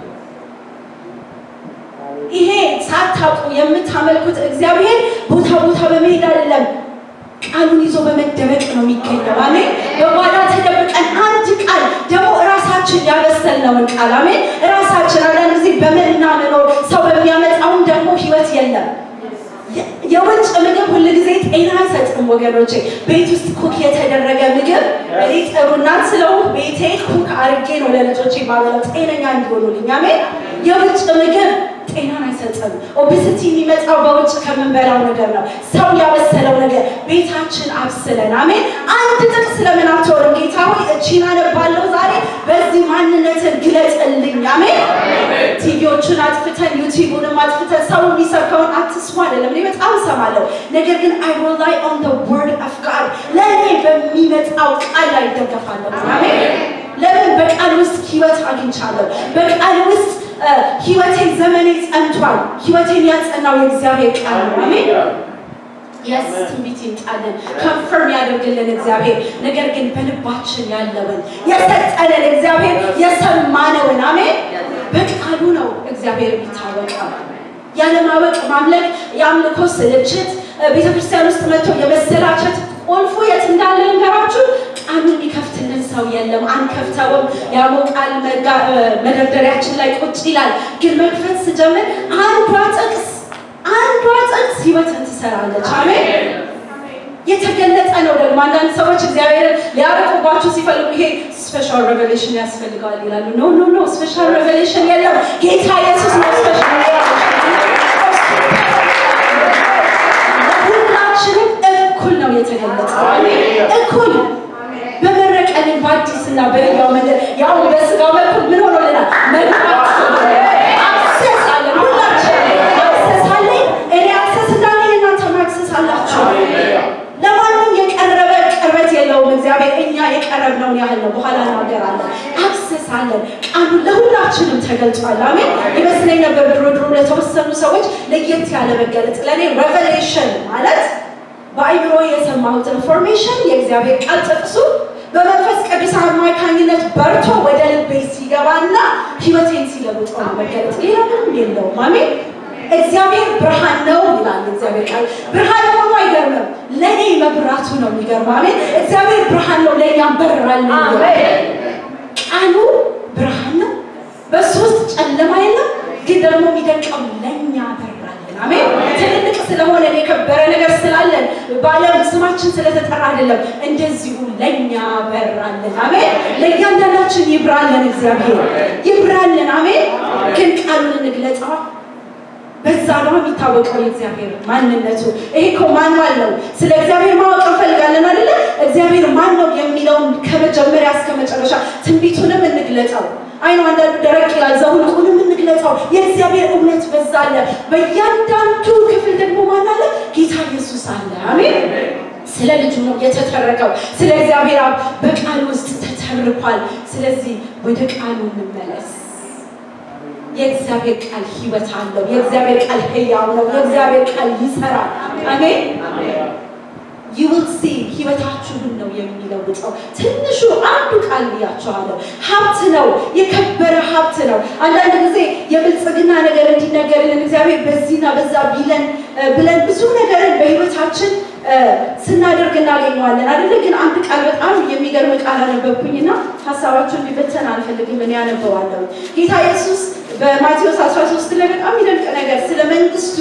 ይሄ ሳታውቁ የምታመልኩት እግዚአብሔር ቦታ ቦታ በመሄድ አይደለም፣ ቃሉን ይዞ በመደበቅ ነው የሚገኘው። አሜን። በጓዳ ተደብቀን አንድ ቃል ደግሞ እራሳችን ያበሰልነውን ቃል አሜን። እራሳችን አንዳንድ ጊዜ በምናምነው ሰው በሚያመጣውን ደግሞ ህይወት የለም። የውጭ ምግብ ሁል ጊዜ ጤና አይሰጥም ወገኖቼ። ቤት ውስጥ ኩክ የተደረገ ምግብ እኔ ጥሩ እናት ስለሆንኩ ቤቴ ኩክ አርጌ ነው ለልጆቼ ማበላው ጤነኛ እንዲሆኑልኝ። አሜን። የውጭ ምግብ ጤናን አይሰጥም። ኦቤሲቲ የሚመጣው በውጭ ከምንበላው ነገር ነው። ሰው ያበሰለው ነገር ቤታችን አብስለን አሜን። አንድ ጥቅስ ለምን አትወርም? ጌታ ሆይ እቺን አነባለሁ ዛሬ በዚህ ማንነትን ግለጽልኝ። አሜን። ቲቪዎቹን አጥፍተን ዩቲዩቡንም አጥፍተን ሰው የሚሰብከውን አትስሙ አይደለም። እኔ በጣም እሰማለሁ። ነገር ግን አይ ሪላይ ኦን ዘ ወርድ ኦፍ ጋድ ለእኔ በሚመጣው ቃል ላይ ይደገፋለሁ። አሜን። ለምን በቃል ውስጥ ህይወት አግኝቻለሁ። በቃል ውስጥ ህይወቴ ዘመኔ ጸንቷል። ህይወቴን ያጸናው የእግዚአብሔር ቃል ነው። አሜን። የስ ትንቢት ይምጣልን፣ ከንፈርም ያደርግልን እግዚአብሔር። ነገር ግን በልባችን ያለውን የሰጠንን እግዚአብሔር የሰማነውን አሜን፣ በቃሉ ነው እግዚአብሔር የሚታወቀው። ያለማወቅ ማምለክ፣ የአምልኮ ስልችት፣ ቤተክርስቲያን ውስጥ መጥቶ የመሰላቸት ቁልፉ የት እንዳለ ልንገራችሁ። ቃሉን የሚከፍትልን ሰው የለም። አንከፍተውም። ያሞቃል፣ መደርደሪያችን ላይ ቁጭ ይላል። ግን መክፈት ስጀምር አንዷ ጥቅስ አንዷ ጥቅስ ህይወትን ትሰራለች። አሜን። የተገለጠ ነው ደግሞ አንዳንድ ሰዎች እግዚአብሔርን ሊያረቁባችሁ ሲፈልጉ ይሄ ስፔሻል ሬቨሌሽን ያስፈልገዋል ይላሉ። ኖ ኖ ኖ፣ ስፔሻል ሬቨሌሽን የለም። ጌታ ኢየሱስ ነው ስፔሻል ሁላችንም እኩል ነው የተገለጠው። እኩል በመረቀልን በአዲስና በሕያው መንገድ ያው በስጋ በኩል ምን ሆኖልናል? መግባት አክሰስ አለን። ሁላችን አክሰስ አለን። እኔ አክሰስ እንዳለኝ እናንተም አክሰስ አላችሁ። ለማንም የቀረበ ቅርበት የለውም እግዚአብሔር። እኛ የቀረብነውን ያህል ነው። በኋላ እናገራለን። አክሰስ አለን። ቃሉ ለሁላችንም ተገልጿል። አሜን። ይመስለኝ ነበር ድሮ ድሮ ለተወሰኑ ሰዎች ለየት ያለ መገለጥ። ለእኔ ሬቨሌሽን ማለት በአይምሮ የሰማሁት ኢንፎርሜሽን የእግዚአብሔር ቃል ጥቅሱ በመንፈስ ቅዱስ አማካኝነት በርቶ ወደ ልቤ ሲገባና ህይወቴን ሲለውጠው ነው መገለጥ። ሌላ ምንም የለውም። አሜን። እግዚአብሔር ብርሃን ነው ይላል እግዚአብሔር ቃል። ብርሃን ሆኖ አይገርምም፣ ለእኔ መብራቱ ነው የሚገርም። አሜን። እግዚአብሔር ብርሃን ነው፣ ለእኛም በራል ነው። ቃሉ ብርሃን ነው፣ በሱ ውስጥ ጨለማ የለም። ግን ደግሞ የሚደንቀው ለእኛ በራልን። አሜን። ትልልቅ ስለሆነ የከበረ ነገር ስላለን በዓለም ስማችን ስለተጠራ አይደለም፣ እንደዚሁ ለእኛ በራልን። አሜን። ለእያንዳንዳችን ይብራልን፣ እግዚአብሔር ይብራልን። አሜን። ግን ቃሉን እንግለጸዋ በዛ ነው የሚታወቀው የእግዚአብሔር ማንነቱ። ይሄ እኮ ማንዋል ነው። ስለ እግዚአብሔር ማወቅ እንፈልጋለን አይደለ? እግዚአብሔር ማን ነው የሚለውን ከመጀመሪያ እስከ መጨረሻ ትንቢቱንም እንግለጸው። አይኑ አንዳንዱ ደረቅ ይላል፣ ዘኍልቍንም እንግለጸው። የእግዚአብሔር እውነት በዛ አለ። በእያንዳንዱ ክፍል ደግሞ ማን አለ? ጌታ ኢየሱስ አለ። አሜን። ስለ ልጁ ነው የተተረከው። ስለ እግዚአብሔር አብ በቃል ውስጥ ተተርኳል። ስለዚህ ወደ ቃሉ እንመለስ። የእግዚአብሔር ቃል ህይወት አለው። የእግዚአብሔር ቃል ህያው ነው። የእግዚአብሔር ቃል ይሰራል። አሜን ዩ ዊል ሲ ህይወታችሁን ነው የሚለውጠው። ትንሹ አንዱ ቃል ብያቸዋለሁ፣ ሀብት ነው፣ የከበረ ሀብት ነው። አንዳንድ ጊዜ የብልጽግና ነገር እንዲነገርልን እግዚአብሔር በዚህና በዛ ቢለን ብለን ብዙ ነገርን በህይወታችን ስናደርግ እናገኘዋለን አይደለ? ግን አንድ ቃል በጣም የሚገርም ቃል አነበብኩኝና ሀሳባችሁን እንዲበተን አልፈልግም፣ እኔ ያነበዋለሁ። ጌታ ኢየሱስ በማቴዎስ 13 ላይ በጣም የሚደንቅ ነገር ስለ መንግስቱ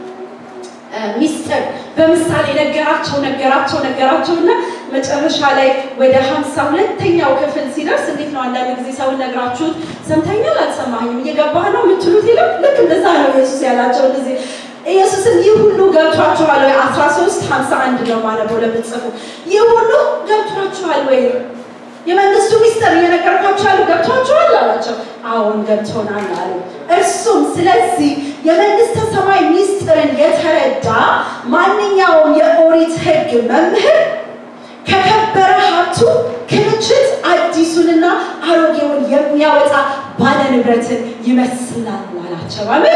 ሚስጥር በምሳሌ ነገራቸው ነገራቸው ነገራቸው እና መጨረሻ ላይ ወደ ሀምሳ ሁለተኛው ክፍል ሲደርስ እንዴት ነው አንዳንድ ጊዜ ሰውን ነግራችሁት ሰምተኛል አልሰማኝም እየገባህ ነው የምትሉት የለም ልክ እንደዛ ነው ኢየሱስ ያላቸው እንደዚህ ኢየሱስን ይህ ሁሉ ገብቷችኋል ወይ? አስራ ሶስት ሀምሳ አንድ ነው ማነበው ለምትጽፉ ይህ ሁሉ ገብቷችኋል ወይ? የመንግስቱ ሚስጥር እየነገርኳቸው ያሉ ገብቷችኋል አላቸው። አሁን ገብቶናል አሉ። እርሱም ስለዚህ የመንግስተ ሰማይ ሚስጥርን የተረዳ ማንኛውም የኦሪት ሕግ መምህር ከከበረ ሀብቱ ክምችት አዲሱንና አሮጌውን የሚያወጣ ባለ ንብረትን ይመስላል አላቸው። አሜን።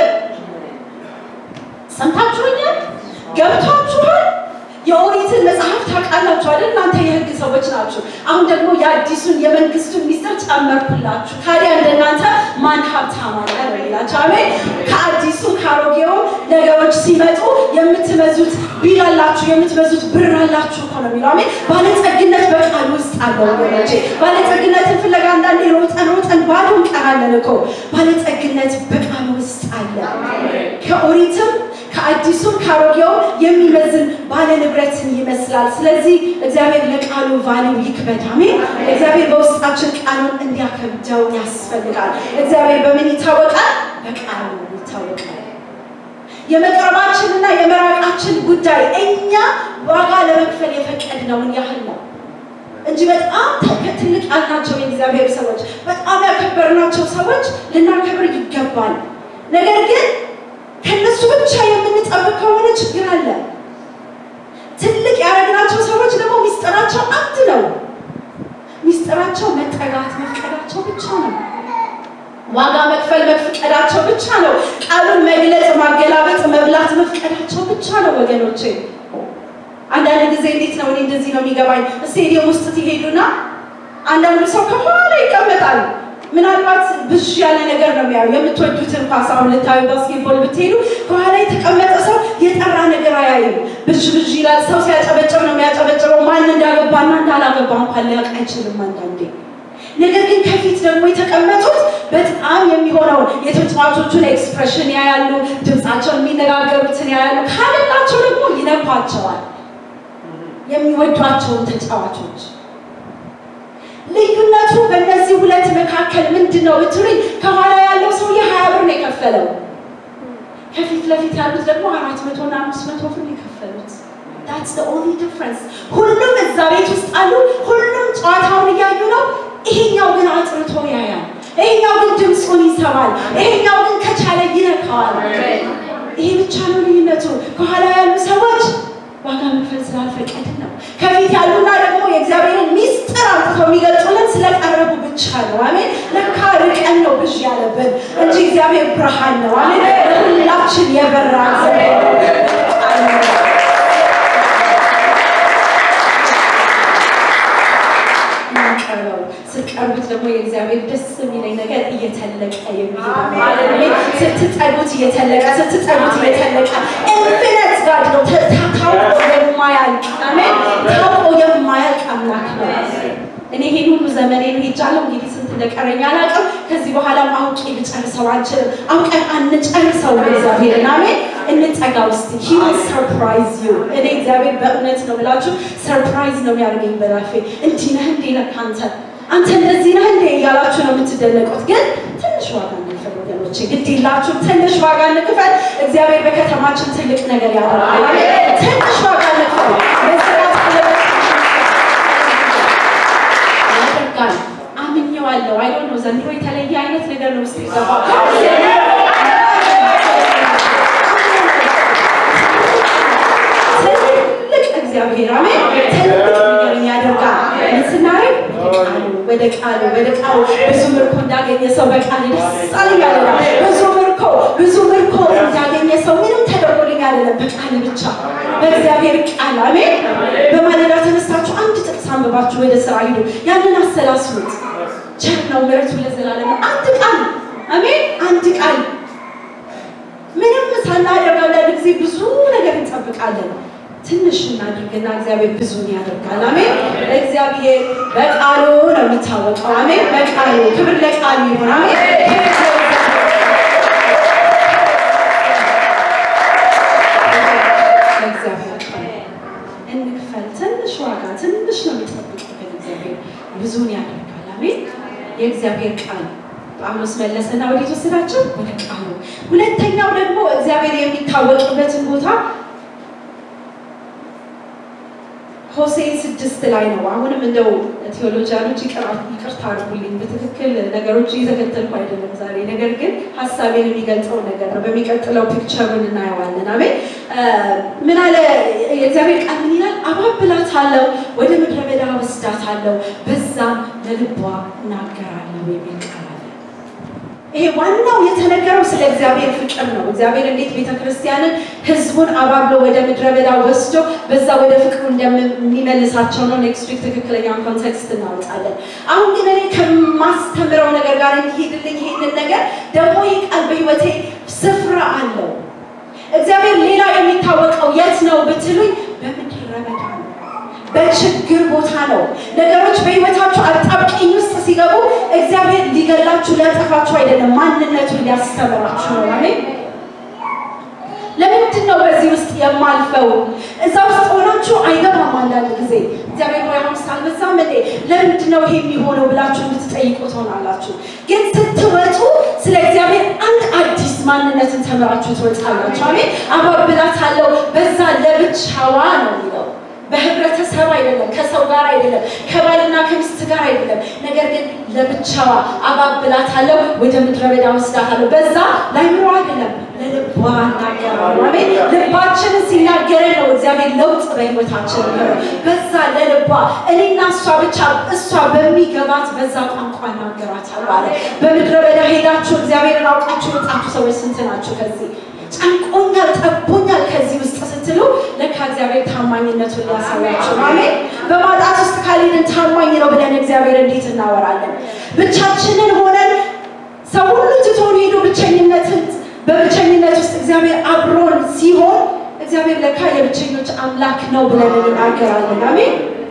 ሰምታችሁኛል? ገብቷችኋል? የኦሪትን መጽሐፍ ታውቃላችሁ አይደል? እናንተ የህግ ሰዎች ናችሁ። አሁን ደግሞ የአዲሱን የመንግስቱን ሚስጥር ጨመርኩላችሁ። ታዲያ እንደናንተ ማን ሀብታም አለ ነው ይላቸው። አሜን። ከአዲሱ ከአሮጌው ነገሮች ሲመጡ የምትመዙት ቢል አላችሁ፣ የምትመዙት ብር አላችሁ እኮ ነው የሚለው። አሜን። ባለጸግነት በቃል ውስጥ አለ ወገኖቼ። ባለጸግነትን ፍለጋ አንዳንዴ ሮጠን ሮጠን ባዶ እንቀራለን እኮ። ባለጸግነት በቃል ውስጥ አለ። ከኦሪትም ከአዲሱም ከአሮጌው የሚመዝን ባለ ንብረትን ይመስላል። ስለዚህ እግዚአብሔር ለቃሉ ቫሊው ይክበድ። አሜን። እግዚአብሔር በውስጣችን ቃሉን እንዲያከብደው ያስፈልጋል። እግዚአብሔር በምን ይታወቃል? በቃሉ ይታወቃል። የመቅረባችንና የመራቃችን ጉዳይ እኛ ዋጋ ለመክፈል የፈቀድነውን ያህል ነው እንጂ በጣም ትልቅ ያልናቸው የእግዚአብሔር ሰዎች፣ በጣም ያከበርናቸው ሰዎች ልናከብር ይገባል። ነገር ግን ከነሱ ብቻ የምንጠብቅ ከሆነ ችግር አለ። ትልቅ ያደረግናቸው ሰዎች ደግሞ ሚስጥራቸው አንድ ነው። ሚስጥራቸው መጠጋት መፍቀዳቸው ብቻ ነው። ዋጋ መክፈል መፍቀዳቸው ብቻ ነው። ቃሉን መግለጽ፣ ማገላበጥ፣ መብላት መፍቀዳቸው ብቻ ነው ወገኖቼ። አንዳንድ ጊዜ እንዴት ነው እኔ እንደዚህ ነው የሚገባኝ። ስቴዲየም ውስጥ ትሄዱና አንዳንዱ ሰው ከኋላ ይቀመጣል። ምናልባት ብዥ ያለ ነገር ነው የሚያዩ። የምትወዱትን ኳስ አሁን ልታዩ ባስኬትቦል ብትሄዱ ከኋላ የተቀመጠ ሰው የጠራ ነገር አያይም። ብዥ ብዥ ይላል። ሰው ሲያጨበጭብ ነው የሚያጨበጭበው። ማን እንዳገባና እንዳላገባ እንኳን ሊያውቅ አይችልም አንዳንዴ። ነገር ግን ከፊት ደግሞ የተቀመጡት በጣም የሚሆነውን የተጫዋቾቹን ኤክስፕሬሽን ያያሉ፣ ድምፃቸውን የሚነጋገሩትን ያያሉ። ካለላቸው ደግሞ ይነኳቸዋል የሚወዷቸውን ተጫዋቾች ልዩነቱ በእነዚህ ሁለት መካከል ምንድን ነው ብትሉኝ፣ ከኋላ ያለው ሰውዬ ሀያ ብር ነው የከፈለው። ከፊት ለፊት ያሉት ደግሞ አራት መቶ እና አምስት መቶ ብር ነው የከፈሉት። ታትስ ዘ ኦንሊ ዲፍረንስ። ሁሉም እዛ ቤት ውስጥ አሉ። ሁሉም ጨዋታውን እያዩ ነው። ይሄኛው ግን አጥርቶ ያያል። ይሄኛው ግን ድምፁን ይሰማል። ይሄኛው ግን ከቻለ ይነካዋል። ይሄ ብቻ ነው ልዩነቱ። ከኋላ ያሉ ሰዎች ዋጋ መክፈል ስላልፈቀድን ነው። ከፊት ያሉና ደግሞ የእግዚአብሔርን ሚስጥር አምጥተው የሚገልጹልን ስለቀረቡ ብቻ ነው። አሜን። ለካ ርቀን ነው ብዥ ያለብን እንጂ እግዚአብሔር ብርሃን ነው። አሜን። ለሁላችን የበራ ቀርበው ስትቀርቡት ደግሞ የእግዚአብሔር ደስ የሚለኝ ነገር እየተለቀ የሚሄድ ስትጠጉት እየተለቀ ስትጠጉት እየተለቀ ኢንፊኒት ጋድ ነው። ታውቆ የማያልቅ አሜን። ታውቆ የማያልቅ አምላክ ነው። እኔ ይሄን ሁሉ ዘመኔን ሄጃለሁ። እንግዲህ ስንት እንደቀረኝ አላውቅም። ከዚህ በኋላም አውቄ ልጨርሰው አልችልም። አውቀን አንጨርሰው እግዚአብሔርን አሜን። እንጠጋ ውስጥ ሂ ሰርፕራይዝ ዩ። እኔ እግዚአብሔር በእውነት ነው ብላችሁ ሰርፕራይዝ ነው የሚያደርገኝ በላፌ እንዲህ ነህ እንዴ ነህ አንተ አንተ እንደዚህ ነህ እንዴ እያላችሁ ነው የምትደነቁት። ግን ትንሽ ዋጋ እንክፈል ወገኖቼ፣ ግድ የላችሁም። ትንሽ ዋጋ እንክፈል። እግዚአብሔር በከተማችን ትልቅ ነገር ያደርጋል። ትንሽ ዋጋ እንክፈል። መስራት ያደርጋል። አምኜዋለሁ። አይ ዶንት ኖ ዘንድሮ የተለየ አይነት ነገር ነው ውስጥ የገባው እግዚአብሔር አሜን። ትልቅ ነገርን ያደርጋል። ምን ስናደርግ ወደ ቃሉ ወደ ቃሉ ብዙ ምርኮ እንዳገኘ ሰው በቃል ደስ አለኝ ያለ ብዙ ምርኮ ብዙ ምርኮ እንዳገኘ ሰው ምንም ተደርጎልኝ አይደለም፣ በቃል ብቻ በእግዚአብሔር ቃል አሜን። በማለዳ ተነስታችሁ አንድ ጥቅስ አንብባችሁ ወደ ስራ ሂዱ። ያንን አሰላስሉት። ቸር ነው ምሕረቱ ለዘላለም። አንድ ቃል አሜን፣ አንድ ቃል ምንም ሳናደርግ አንዳንድ ጊዜ ብዙ ነገር እንጠብቃለን። ትንሽ እናድርግና እግዚአብሔር ብዙን ያደርጋል። አሜን። እግዚአብሔር በቃሉ ነው የሚታወቀው። አሜን። በቃሉ ክብር ለቃሉ ይሁን። አሜን። ለእግዚአብሔር እንክፈል። ትንሽ ዋጋ ትንሽ ነው የሚጠብቅብን። እግዚአብሔር ብዙን ያደርጋል። አሜን። የእግዚአብሔር ቃል ጳውሎስ መለሰና ወዴት ወሰዳቸው? ወደ ቃሉ። ሁለተኛው ደግሞ እግዚአብሔር የሚታወቅበትን ቦታ ሆሴ ስድስት ላይ ነው። አሁንም እንደው ቴዎሎጂያኖች ይቅርታ አድርጉልኝ፣ በትክክል ነገሮች እየተከተልኩ አይደለም ዛሬ። ነገር ግን ሀሳቤን የሚገልጸው ነገር ነው። በሚቀጥለው ፒክቸሩን እናየዋለን። አሜን። ምን አለ የእግዚአብሔር ቃል ምን ይላል? አባብላታለሁ፣ ወደ ምድረ በዳ ወስዳታለሁ፣ በዛም ለልቧ እናገራለሁ የሚል ቃል አለ። ይሄ ዋናው የተነገረው ስለ እግዚአብሔር ፍቅር ነው። እግዚአብሔር እንዴት ቤተክርስቲያንን ህዝቡን አባብሎ ወደ ምድረ በዳ ወስዶ በዛ ወደ ፍቅሩ እንደሚመልሳቸው ነው። ኔክስት ዊክ ትክክለኛውን ኮንቴክስት እናወጣለን። አሁን ግን እኔ ከማስተምረው ነገር ጋር እንዲሄድልኝ ይሄንን ነገር ደግሞ ይህ ቃል በህይወቴ ስፍራ አለው። እግዚአብሔር ሌላ የሚታወቀው የት ነው ብትሉኝ፣ በምድረ በዳ ነው። በችግር ቦታ ነው። ነገሮች በህይወታችሁ አጣብቂኝ ውስጥ ሲገቡ እግዚአብሔር ሊገላችሁ ሊያጠፋችሁ አይደለም፣ ማንነቱን ሊያስተምራችሁ ነው። አሜን። ለምንድን ነው በዚህ ውስጥ የማልፈው? እዛ ውስጥ ሆናችሁ አይገባም። አንዳንድ ጊዜ እግዚአብሔር ሆይ አሁን ሳልበዛም እንዴ ለምንድን ነው ይሄ የሚሆነው ብላችሁ እንድትጠይቁ ትሆናላችሁ። ግን ስትወጡ ስለ እግዚአብሔር አንድ አዲስ ማንነትን ተምራችሁ ትወጣላችሁ። አሜን። አባብላታለሁ በዛ ለብቻዋ ነው የሚለው በህብረተሰብ አይደለም፣ ከሰው ጋር አይደለም፣ ከባልና ከሚስት ጋር አይደለም። ነገር ግን ለብቻዋ አባብላታለሁ፣ ወደ ምድረ በዳ ወስዳታለሁ። በዛ ላይምሮ አይደለም፣ ለልቧ እናገራለሁ። አሜን። ልባችንን ሲናገረን ነው እግዚአብሔር ለውጥ በህይወታችን የሚሆነው። በዛ ለልቧ እኔና እሷ ብቻ እሷ በሚገባት በዛ ቋንቋ እናገራታለሁ አለ። በምድረ በዳ ሄዳችሁ እግዚአብሔርን አውቃችሁ የወጣችሁ ሰዎች ስንት ናችሁ? ከዚህ ጨንቆኛል፣ ጠቦኛል ከዚህ ውስጥ ስትሉ ለካ እግዚአብሔር ታማኝነቱን ሊያሳያችሁ ነው። አሜን። በማጣት ውስጥ ካልሄድን ታማኝ ነው ብለን እግዚአብሔር እንዴት እናወራለን? ብቻችንን ሆነን ሰው ሁሉ ትቶን ሄዶ ብቸኝነትን በብቸኝነት ውስጥ እግዚአብሔር አብሮን ሲሆን እግዚአብሔር ለካ የብቸኞች አምላክ ነው ብለን እንናገራለን። አሜን።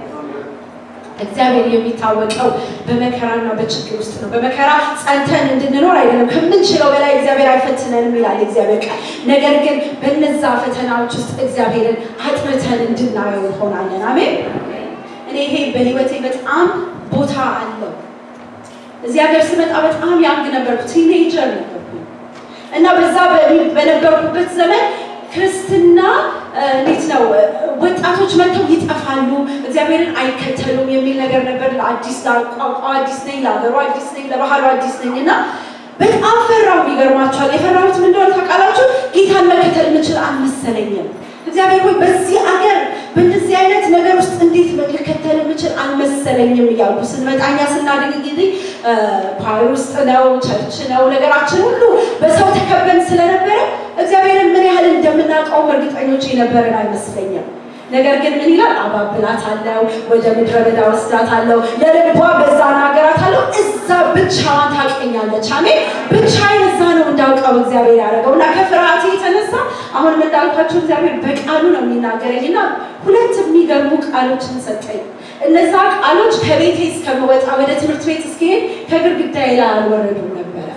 እግዚአብሔር የሚታወቀው በመከራና በችግር ውስጥ ነው። በመከራ ጸንተን እንድንኖር አይደለም። ከምንችለው በላይ እግዚአብሔር አይፈትነንም ይላል እግዚአብሔር ቃል። ነገር ግን በነዛ ፈተናዎች ውስጥ እግዚአብሔርን አጥርተን እንድናየው እንሆናለን። አሜን። እኔ ይሄ በህይወቴ በጣም ቦታ አለው። እዚህ ሀገር ስመጣ በጣም ያንግ ነበርኩ፣ ቲኔጀር ነበርኩ እና በዛ በነበርኩበት ዘመን ክርስትና እንዴት ነው ወጣቶች መጥተው ይጠፋሉ፣ እግዚአብሔርን አይከተሉም የሚል ነገር ነበር። ለአዲስ ለቋንቋው አዲስ ነኝ፣ ለሀገሩ አዲስ ነኝ፣ ለባህሉ አዲስ ነኝ እና በጣም ፈራሁ። ይገርማችኋል። የፈራሁት ምን እንደሆነ ታውቃላችሁ? ጌታን መከተል የምችል አልመሰለኝም። እግዚአብሔር ሆይ በዚህ አገር በእንደዚህ አይነት ነገር ውስጥ እንዴት ልከተል የምችል አልመሰለኝም እያልኩ ስንመጣኛ ስናድግ እንግዲህ ፓሪ ውስጥ ነው፣ ቸርች ነው፣ ነገራችን ሁሉ በሰው ተከበን ስለነበረ እግዚአብሔርን ምን ያህል እንደምናውቀውም እርግጠኞች የነበረን አይመስለኝም። ነገር ግን ምን ይላል? አባብላታለሁ፣ ወደ ምድረ በዳ ወስዳታለሁ፣ ለልቧ በዛ ናገራታለሁ። እዛ ብቻዋን ታውቀኛለች። አሜን። ብቻዬን እዛ ነው እንዳውቀው እግዚአብሔር ያደረገው እና ከፍርሃቴ የተነሳ አሁንም እንዳልኳቸው እግዚአብሔር በቃሉ ነው የሚናገረኝ እና ሁለት የሚገርሙ ቃሎችን ሰጠኝ። እነዛ ቃሎች ከቤቴ እስከምወጣ ወደ ትምህርት ቤት እስከሄድ ከግድግዳዬ ላይ አልወረዱም ነበረ።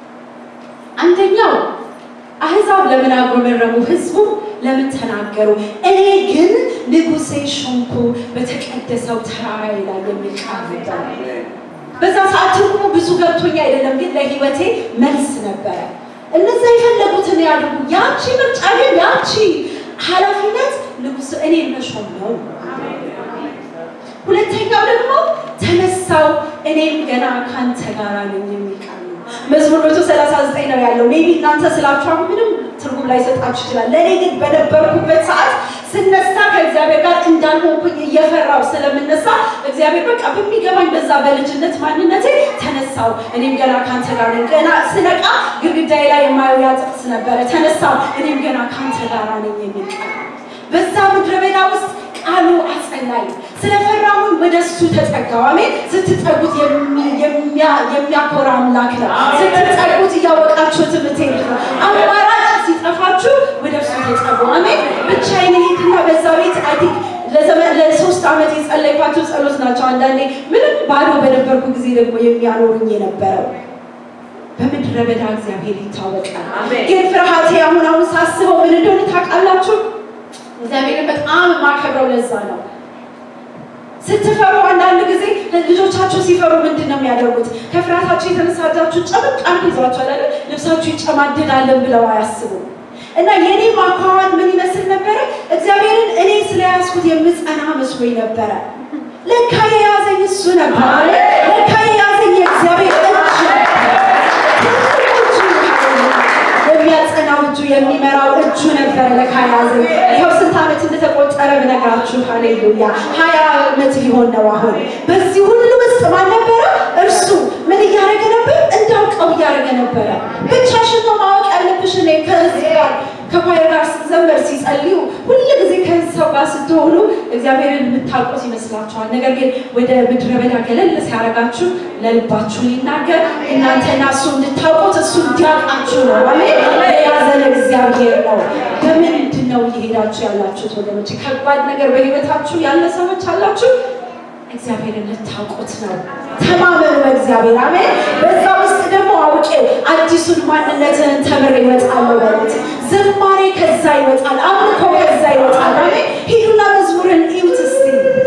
አንደኛው አህዛብ ለምን አጉረመረሙ? ህዝቡ ለምን ተናገሩ? እኔ ግን ንጉሴ ሾምኩ በተቀደሰው ተራራዬ ላይ የሚል ቃል ነበረ። በዛ ሰዓት ትርጉሙ ብዙ ገብቶኝ አይደለም፣ ግን ለህይወቴ መልስ ነበረ። እነዛ የፈለጉትን ያድርጉ። ያቺ ምርጫ ግን ያቺ ኃላፊነት ንጉስ እኔ መሾም ነው። ሁለተኛው ደግሞ ተነሳው እኔም ገና ካንተ ጋር ነኝ የሚል ቃል ነው። መዝሙር መቶ ሰላሳ ዘጠኝ ነው ያለው። ሜቢ እናንተ ስላችሁ አሁን ምንም ትርጉም ላይ ሰጣችሁ ይችላል። ለእኔ ግን በነበርኩበት ሰዓት ስነሳ ከእግዚአብሔር ጋር እንዳልሆንኩኝ እየፈራው ስለምነሳ እግዚአብሔር በቃ በሚገባኝ በዛ በልጅነት ማንነቴ ተነሳው እኔም ገና ካንተ ጋር ነኝ። ገና ስነቃ ግድግዳዬ ላይ የማየው ያ ጥቅስ ነበረ። ተነሳው እኔም ገና ካንተ ጋር ነኝ የሚል ቃል በዛ ምድረ በዳ ውስጥ ቃሉ አጸናኝ። ስለፈራሁኝ ወደ እሱ ተጠጋሁ። አሜን። ስትጠጉት የሚያኮራ አምላክ ነው። ስትጠጉት እያወቃችሁት የምትሄዱት ነው። አማራጭ ሲጠፋችሁ ወደ እሱ ተጠጉ። አሜን። ብቻዬን ሄድና በዛ ቤት አይ ቲንክ ለሶስት ዓመት የጸለይኳቸው ጸሎት ናቸው። አንዳንዴ ምንም ባዶ በነበርኩ ጊዜ ደግሞ የሚያኖሩኝ የነበረው በምድረ በዳ እግዚአብሔር ይታወቃል። ግን ፍርሃቴ አሁን አሁን ሳስበው ምን እንደሆነ ታውቃላችሁ? እግዚአብሔርን በጣም የማከብረው ለዛ ነው። ስትፈሩ አንዳንድ ጊዜ ልጆቻችሁ ሲፈሩ ምንድን ነው የሚያደርጉት? ከፍርሃታችሁ የተነሳ እጃችሁ ጨበቅ አድርጎ ይዟችኋል አይደል? ልብሳችሁ ይጨማደዳለን ብለው አያስቡም። እና የኔ ማኳኋን ምን ይመስል ነበረ? እግዚአብሔርን እኔ ስለያዝኩት የምጸና መስሎኝ ነበረ። ለካ የያዘኝ እሱ ነበር። ለካ የያዘኝ የእግዚአብሔር እጅ የሚያጸናው እጁ የሚመራው እጁ ነበረ። ለካ የያዘኝ ይኸው ስንት ዓመት እንደተቆጠረ ብነግራችሁ፣ ሃሌሉያ ሀያ ዓመት ሊሆን ነው አሁን። በዚህ ሁሉ ውስጥ ማን ነበረ? እርሱ ምን እያደረገ ነበር? እንዳውቀው እያደረገ ነበረ። ብቻሽን ነው ማወቅ ያለብሽ። እኔ ከህዝብ ጋር ከኳየር ጋር ስትዘመር ሲጸልዩ ሁሉ ጊዜ ከሰው ጋር ስትሆኑ እግዚአብሔርን የምታውቁት ይመስላችኋል። ነገር ግን ወደ ምድረ በዳ ገለል ሲያደርጋችሁ ለልባችሁ ሊናገር እናንተና እሱ እንድታውቁት እሱ እንዲያውቃችሁ ነው። አሜን። የያዘን እግዚአብሔር ነው። በምንድን ነው እየሄዳችሁ ያላችሁት ወገኖች? ከባድ ነገር በህይወታችሁ ያለ ሰዎች አላችሁ። እግዚአብሔርን ልታውቁት ነው። ተማመኑ በእግዚአብሔር አሜን። በዛ ውስጥ ደግሞ አውቄ አዲሱን ማንነትህን ተምሬ እወጣለሁ በሉት። ዝማሬ ከዛ ይወጣል፣ አምልኮ ከዛ ይወጣል። አሜን። ሂዱና መዝሙርን እዩት እስቲ።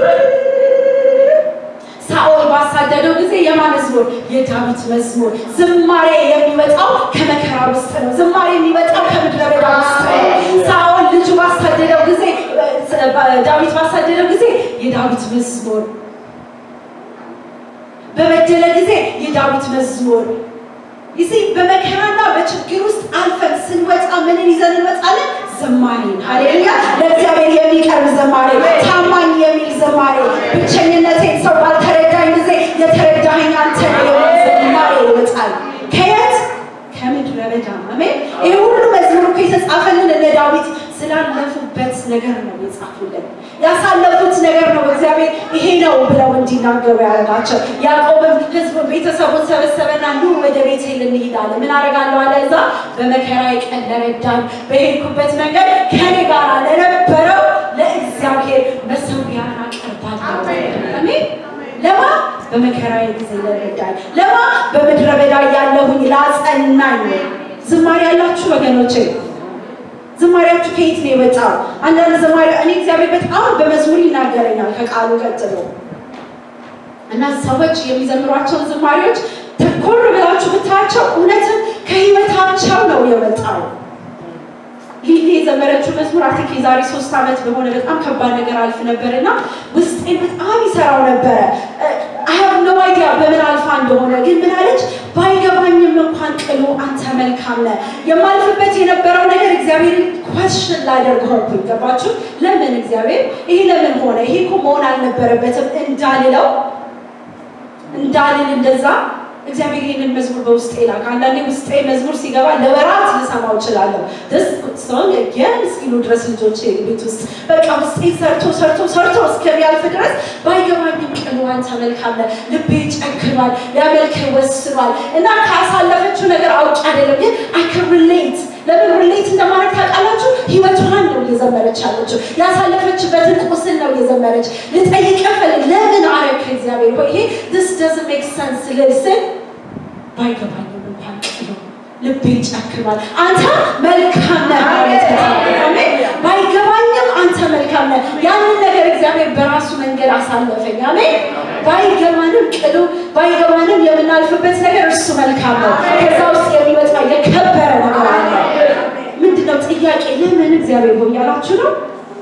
ሳኦል ባሳደደው ጊዜ የማ መዝሙር? የዳዊት መዝሙር። ዝማሬ የሚወጣው ከመከራ ውስጥ ነው። ዝማሬ የሚወጣው ከምድረ በዳ ውስጥ ነው። ሳኦል ልጁ ባሳደደው ጊዜ፣ ዳዊት ባሳደደው ጊዜ የዳዊት መዝሙር በበደለ ጊዜ የዳዊት መዝሙር ይሲ በመከራና በችግር ውስጥ አልፈን ስንወጣ ምንን ይዘን እንወጣለን? ዘማሬን። ሃሌሉያ! ለእግዚአብሔር የሚቀርብ ዘማሬ፣ ታማኝ የሚል ዘማሬ፣ ብቸኝነቴን ሰው ባልተረዳኝ ጊዜ የተረዳኸኝ አንተ ነህ የሚል ዘማሬ ይወጣል። ከየት? ከምድረ በዳ። አሜን። ይህ ሁሉ መዝሙር እኮ የተጻፈልን እነ ዳዊት ስላለፉበት ነገር ነው የጻፉልን። ያሳለፉት ነገር ነው እግዚአብሔር ይሄ ነው ብለው እንዲናገሩ ያደረጋቸው። ያዕቆብም ሕዝቡን ቤተሰቡን ሰበሰበና ኑ ወደ ቤቴል እንሂድ አለ። ምን አደርጋለሁ አለ? እዛ በመከራዬ ቀን ለረዳኝ በሄድኩበት መንገድ ከኔ ጋር ለነበረው ለእግዚአብሔር መሠዊያን አቀርባለሁ። አሜን። ለማ በመከራዬ ጊዜ ለረዳኝ፣ ለማ በምድረ በዳ ያለሁኝ ላጸናኝ። ዝማሬ ያላችሁ ወገኖቼ ዝማሬያችሁ ከየት ነው የመጣው? አንዳንድ ዝማሬ እኔ እግዚአብሔር በጣም በመዝሙር ይናገረኛል ከቃሉ ቀጥሎ እና ሰዎች የሚዘምሯቸውን ዝማሬዎች ተኮር ብላችሁ ብታያቸው እውነትም ከህይወታቸው ነው የመጣው። ሊሊ የዘመረችው መዝሙር አይ ቲንክ የዛሬ ሶስት ዓመት በሆነ በጣም ከባድ ነገር አልፍ ነበር እና ውስጤን በጣም ይሰራው ነበረ። አይ ሃቭ ኖ አይዲያ በምን አልፋ እንደሆነ ግን ምን አለች? ባይገባኝም እንኳን ቅሉ አንተ መልካም ነህ። የማልፍበት የነበረው ነገር እግዚአብሔርን ኮሽን ላደርግ ሆንኩኝ። ገባችሁ? ለምን እግዚአብሔር ይሄ ለምን ሆነ? ይሄ እኮ መሆን አልነበረበትም እንዳልለው እንዳልል እንደዛ እግዚአብሔር ይህንን መዝሙር በውስጤ ላክ። አንዳንዴ ውስጤ መዝሙር ሲገባ ለወራት ልሰማው እችላለሁ። ደስ ሰውን የን እስኪሉ ድረስ ልጆች ቤት ውስጥ በቃ ውስጤ ሰርቶ ሰርቶ ሰርቶ እስከሚያልፍ ድረስ ባይገባኝም ቅሉ አንተ መልካም ነህ። ልቤ ጨክኗል፣ ሊያመልክህ ወስኗል እና ካሳለፈችው ነገር አውጭ አይደለም ግን አይ ካን ሪሌት ለምን ሪሌት እንደማድረግ ታውቃላችሁ? ህይወቷን ነው እየዘመረች ያለችው። ያሳለፈችበትን ቁስል ነው እየዘመረች ልጠይቅ ፈልግ ለምን አረክ እግዚአብሔር ሆይ ይሄ this doesn't make sense ልል ስል ባይገባኝም እንኳን ቅሉ ልቤ ጨክኗል። አንተ መልካም ነህ ማለት ነው። አሜን። ባይገባኝም አንተ መልካም ነህ። ያንን ነገር እግዚአብሔር በራሱ መንገድ አሳለፈኝ። አሜን። ባይገባንም ቅሉ ባይገባንም የምናልፍበት ነገር እርሱ መልካም ነው። ከዛ ውስጥ የሚወጣ የከበረ ነገር አለ። ምንድነው ጥያቄ? ለምን እግዚአብሔር ሆይ ያላችሁ ነው።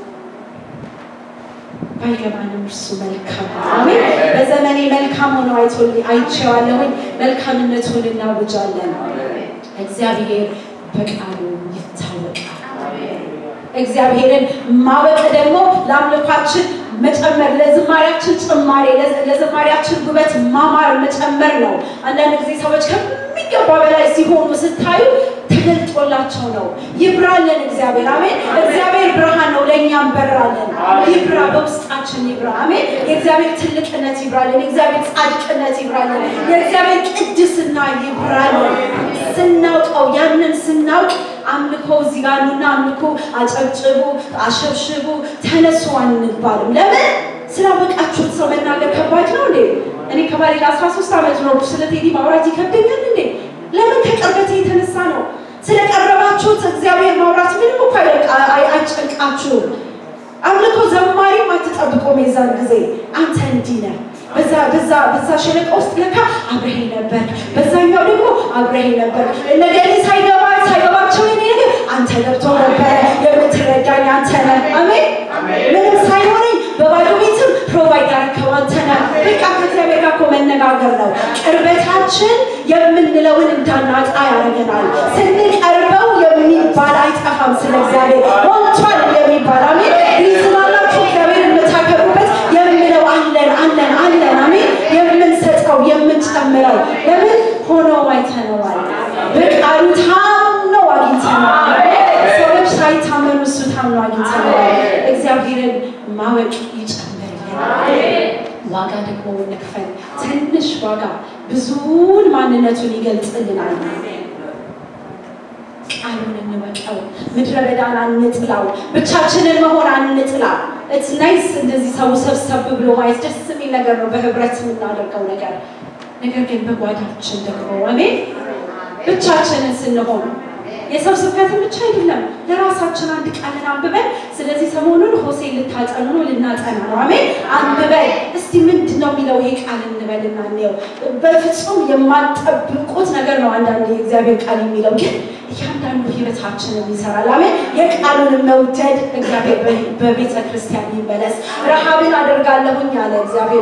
ባይገባንም እርሱ መልካም ነው። አሜን። በዘመኔ መልካም ሆኖ አይቶልኝ አይቼዋለሁኝ። መልካምነቱን እናውጃለን። እግዚአብሔር በቃሉ ይታወቃል። እግዚአብሔርን ማወቅ ደግሞ ለአምልኳችን መጨመር ለዝማሪያችን ጭማሬ ለዝማሪያችን ውበት ማማር መጨመር ነው። አንዳንድ ጊዜ ሰዎች ከሚገባ በላይ ሲሆኑ ስታዩ ተገልጦላቸው ነው። ይብራለን እግዚአብሔር አሜን። እግዚአብሔር ብርሃን ነው፣ ለእኛም በራለን። ይብራ፣ በውስጣችን ይብራ። አሜን። የእግዚአብሔር ትልቅነት ይብራለን። የእግዚአብሔር ጻድቅነት ይብራለን። የእግዚአብሔር ቅድስና ይብራለን። ስናውቀው ያንን ስናውቅ አምልኮ እዚህ ጋር ኑና አምልኮ፣ አጨብጭቡ፣ አሸብሽቡ፣ ተነሱ አንባልም። ለምን ስላወቃችሁት ሰው መናገር ከባድ ነው እንዴ? እኔ ከባሌ ጋር አስራ ሶስት ዓመት ነው ስለ ቴዲ ማውራት ይከብደኛል እንዴ? ለምን ከቅርበቴ የተነሳ ነው። ስለቀረባችሁት እግዚአብሔር ማውራት ምንም እኮ አይጨንቃችሁም። አምልኮ ዘማሪም አትጠብቆም። የዛን ጊዜ አንተ እንዲህ ነህ በዛ በዛ በዛ ሸለቆ ውስጥ ለካ አብረሄ ነበር፣ በዛኛው ደግሞ አብረሄ ነበር። ነገሬ ሳይገባ ሳይገባቸው የኔ ነገር አንተ ገብቶ ነበረ። የምትረዳኝ አንተ ነህ። አሜን። ምንም ሳይሆነኝ በባዶ ቤትም ፕሮቫይድ ያረከው አንተ ነህ። በቃ ከእግዚአብሔር ጋር እኮ መነጋገር ነው። ቅርበታችን የምንለውን እንዳናጣ ያደርገናል። ስንቀርበው የሚባል አይጠፋም። ስለ እግዚአብሔር ሞልቷል የሚባል አሜን። ይስላላችሁ እግዚአብሔር የምታከብሩበት የምለው አለን አለን አለን አሜን። የምንሰጠው የምንጨምረው ለምን ሆኖ አይተነዋል። በቃሉ ታምነው አግኝተነዋል። ሰዎች ሳይታመኑ እሱ ታምኖ አግኝተነዋል። እግዚአብሔርን ማወቅ ይጨምርልናል። ዋጋ ደግሞ እንክፈል። ትንሽ ዋጋ ብዙውን ማንነቱን ይገልጽልናል። ቃሉን እንወቀው። ምድረ በዳን አንጥላው። ብቻችንን መሆን አንጥላ። ኢትስ ናይስ እንደዚህ ሰው ሰብሰብ ብሎ ማየት ደስ የሚል ነገር ነው፣ በህብረት የምናደርገው ነገር። ነገር ግን በጓዳችን ደግሞ አሜን ብቻችንን ስንሆን የሰው ስብከትን ብቻ አይደለም፣ ለራሳችን አንድ ቃልን አንብበን። ስለዚህ ሰሞኑን ሆሴ ልታጠኑ ነው፣ ልናጠና ነው። አሜን አንብበን እስቲ ምንድን ነው የሚለው ይሄ ቃል እንበልና እንየው። በፍጹም የማጠብቁት ነገር ነው አንዳንድ የእግዚአብሔር ቃል የሚለው ግን እያንዳንዱ ህይወታችንን ይሰራል። አሜን የቃሉን መውደድ እግዚአብሔር በቤተ ክርስቲያን ይመለስ። ረሃብን አደርጋለሁኝ አለ እግዚአብሔር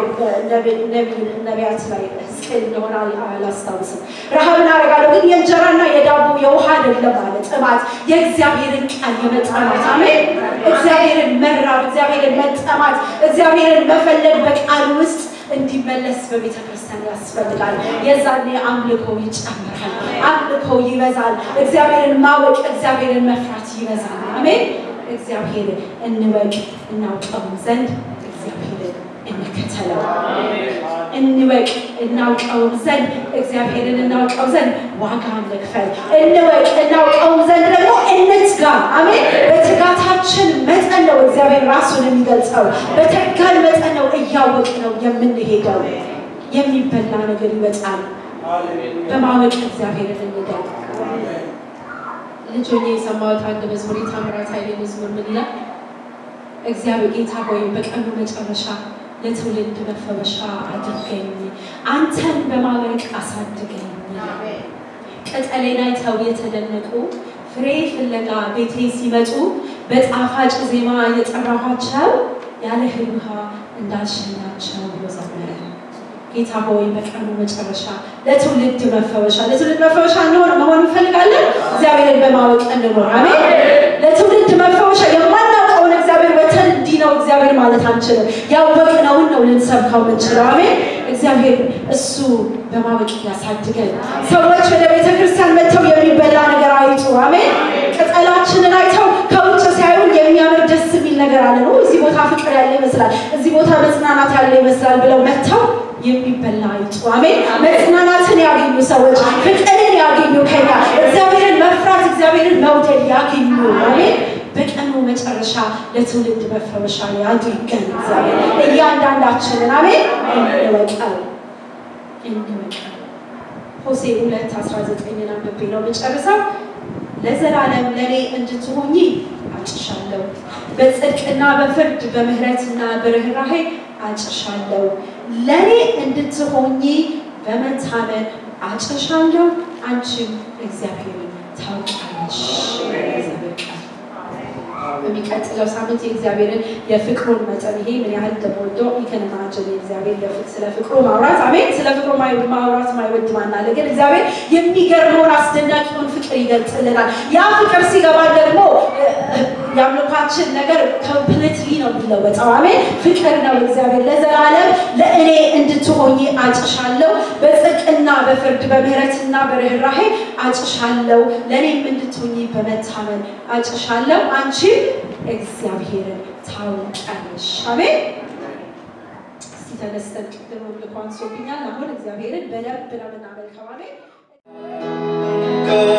ነቢያት ላይ ሕዝቅኤል እንደሆነ አላስታውስም። ረሃብን አደርጋለሁ ግን የእንጀራና የዳቦ የውሃ አይደለም አለ ጥማት፣ የእግዚአብሔርን ቃል የመጠማት አሜን። እግዚአብሔርን መራብ፣ እግዚአብሔርን መጠማት፣ እግዚአብሔርን መፈለግ በቃል ውስጥ እንዲመለስ በቤተ ክርስቲያን ያስፈልጋል። የዛኔ አምልኮ ይጨምራል፣ አምልኮ ይበዛል። እግዚአብሔርን ማወቅ፣ እግዚአብሔርን መፍራት ይበዛል። አሜን። እግዚአብሔር እንወቅ እናውቀው ዘንድ እግዚአብሔርን እንከተለው። እንወቅ እናውቀውም ዘንድ እግዚአብሔርን እናውቀው ዘንድ ዋጋ እንክፈል። እንወቅ እናውቀውም ዘንድ ደግሞ እንትጋ። አሜን። በትጋታችን መጠን ነው እግዚአብሔር ራሱን የሚገልጸው። በተጋን መጠን ነው እያወቅ ነው የምንሄደው። የሚበላ ነገር ይመጣል። በማወቅ እግዚአብሔርን እንደግ። ልጅ ሆኜ የሰማሁት አንድ መዝሙር የታምራት ኃይሌ መዝሙር ምን ይላል? እግዚአብሔር ጌታ ሆይ በቀኑ መጨረሻ ለትውልድ መፈወሻ አድርገኝ፣ አንተን በማወቅ አሳድገኝ። ቅጠሌን አይተው የተደነቁ ፍሬ ፍለጋ ቤቴ ሲመጡ በጣፋጭ ዜማ የጠራኋቸው ያለ እህል ውሃ እንዳልሸኛቸው ብሎ ዘመረ። ጌታ ሆይ በቀኑ መጨረሻ ለትውልድ መፈወሻ ለትውልድ መፈወሻ እንሆን መሆን እንፈልጋለን። እግዚአብሔርን በማወቅ እንኖር። አሜን። ለትውልድ መፈወሻ የማናውቀውን እግዚአብሔር ወተን እንዲህ ነው እግዚአብሔር ማለት አንችልም። ያወቅነውን ነው ልንሰብከው የምንችለው። አሜን። እግዚአብሔር እሱ በማወቅ ያሳድገን። ሰዎች ወደ ቤተ ክርስቲያን መጥተው የሚበላ ነገር አይጡ። አሜን። ቅጠላችንን አይተው ከውጭ ሲያዩን የሚያምር ደስ የሚል ነገር አለ ነው። እዚህ ቦታ ፍቅር ያለ ይመስላል፣ እዚህ ቦታ መጽናናት ያለ ይመስላል ብለው መጥተው የሚበላ አይጡ። አሜን። መጽናናትን ያገኙ ሰዎች ፍቅርን ያገኙ ከኛ እግዚአብሔርን መፍራት እግዚአብሔርን መውደድ ያገኙ። አሜን። በቀኑ መጨረሻ ለትውልድ መፈወሻ ያድርገን እግዚአብሔር እያንዳንዳችንን። አሜን። እንወቀው እንወቀው። ሆሴ ሁለት አስራ ዘጠኝን አንብቤ ነው የምጨርሰው። ለዘላለም ለእኔ እንድትሆኚ አጭሻለሁ፣ በጽድቅና በፍርድ በምህረትና በርኅራሄ አጭሻለሁ። ለእኔ እንድትሆኚ በመታመን አጭሻለሁ፣ አንቺም እግዚአብሔርን ታውቂያለሽ። እግዚአብሔር ቃል በሚቀጥለው ሳምንት የእግዚአብሔርን የፍቅሩን መጠን ይሄ ምን ያህል እንደምወደው ይከነማችን የእግዚአብሔር ስለ ፍቅሩ ማውራት አሜን። ስለ ፍቅሩ ማውራት ማይወድ ማናለ፣ ግን እግዚአብሔር የሚገርመውን አስደናቂውን ፍቅር ይገልጽልናል። ያ ፍቅር ሲገባ ደግሞ የአምልኳችን ነገር ኮምፕሊትሊ ነው የሚለወጠው። አሜን። ፍቅር ነው እግዚአብሔር ለዘላለም ለእኔ እንድትሆኚ አጭሻለሁ፣ በጽድቅና በፍርድ በምህረትና በርኅራሄ አጭሻለሁ፣ ለእኔም እንድትሆኚ በመታመን አጭሻለሁ፣ አንቺም እግዚአብሔርን ታውቂያለሽ። አሜን። እስቲ ተነስተን ቅድም አምልኮ አንሶብኛል። አሁን እግዚአብሔርን በደንብ ነው የምናመልከው። አሜን።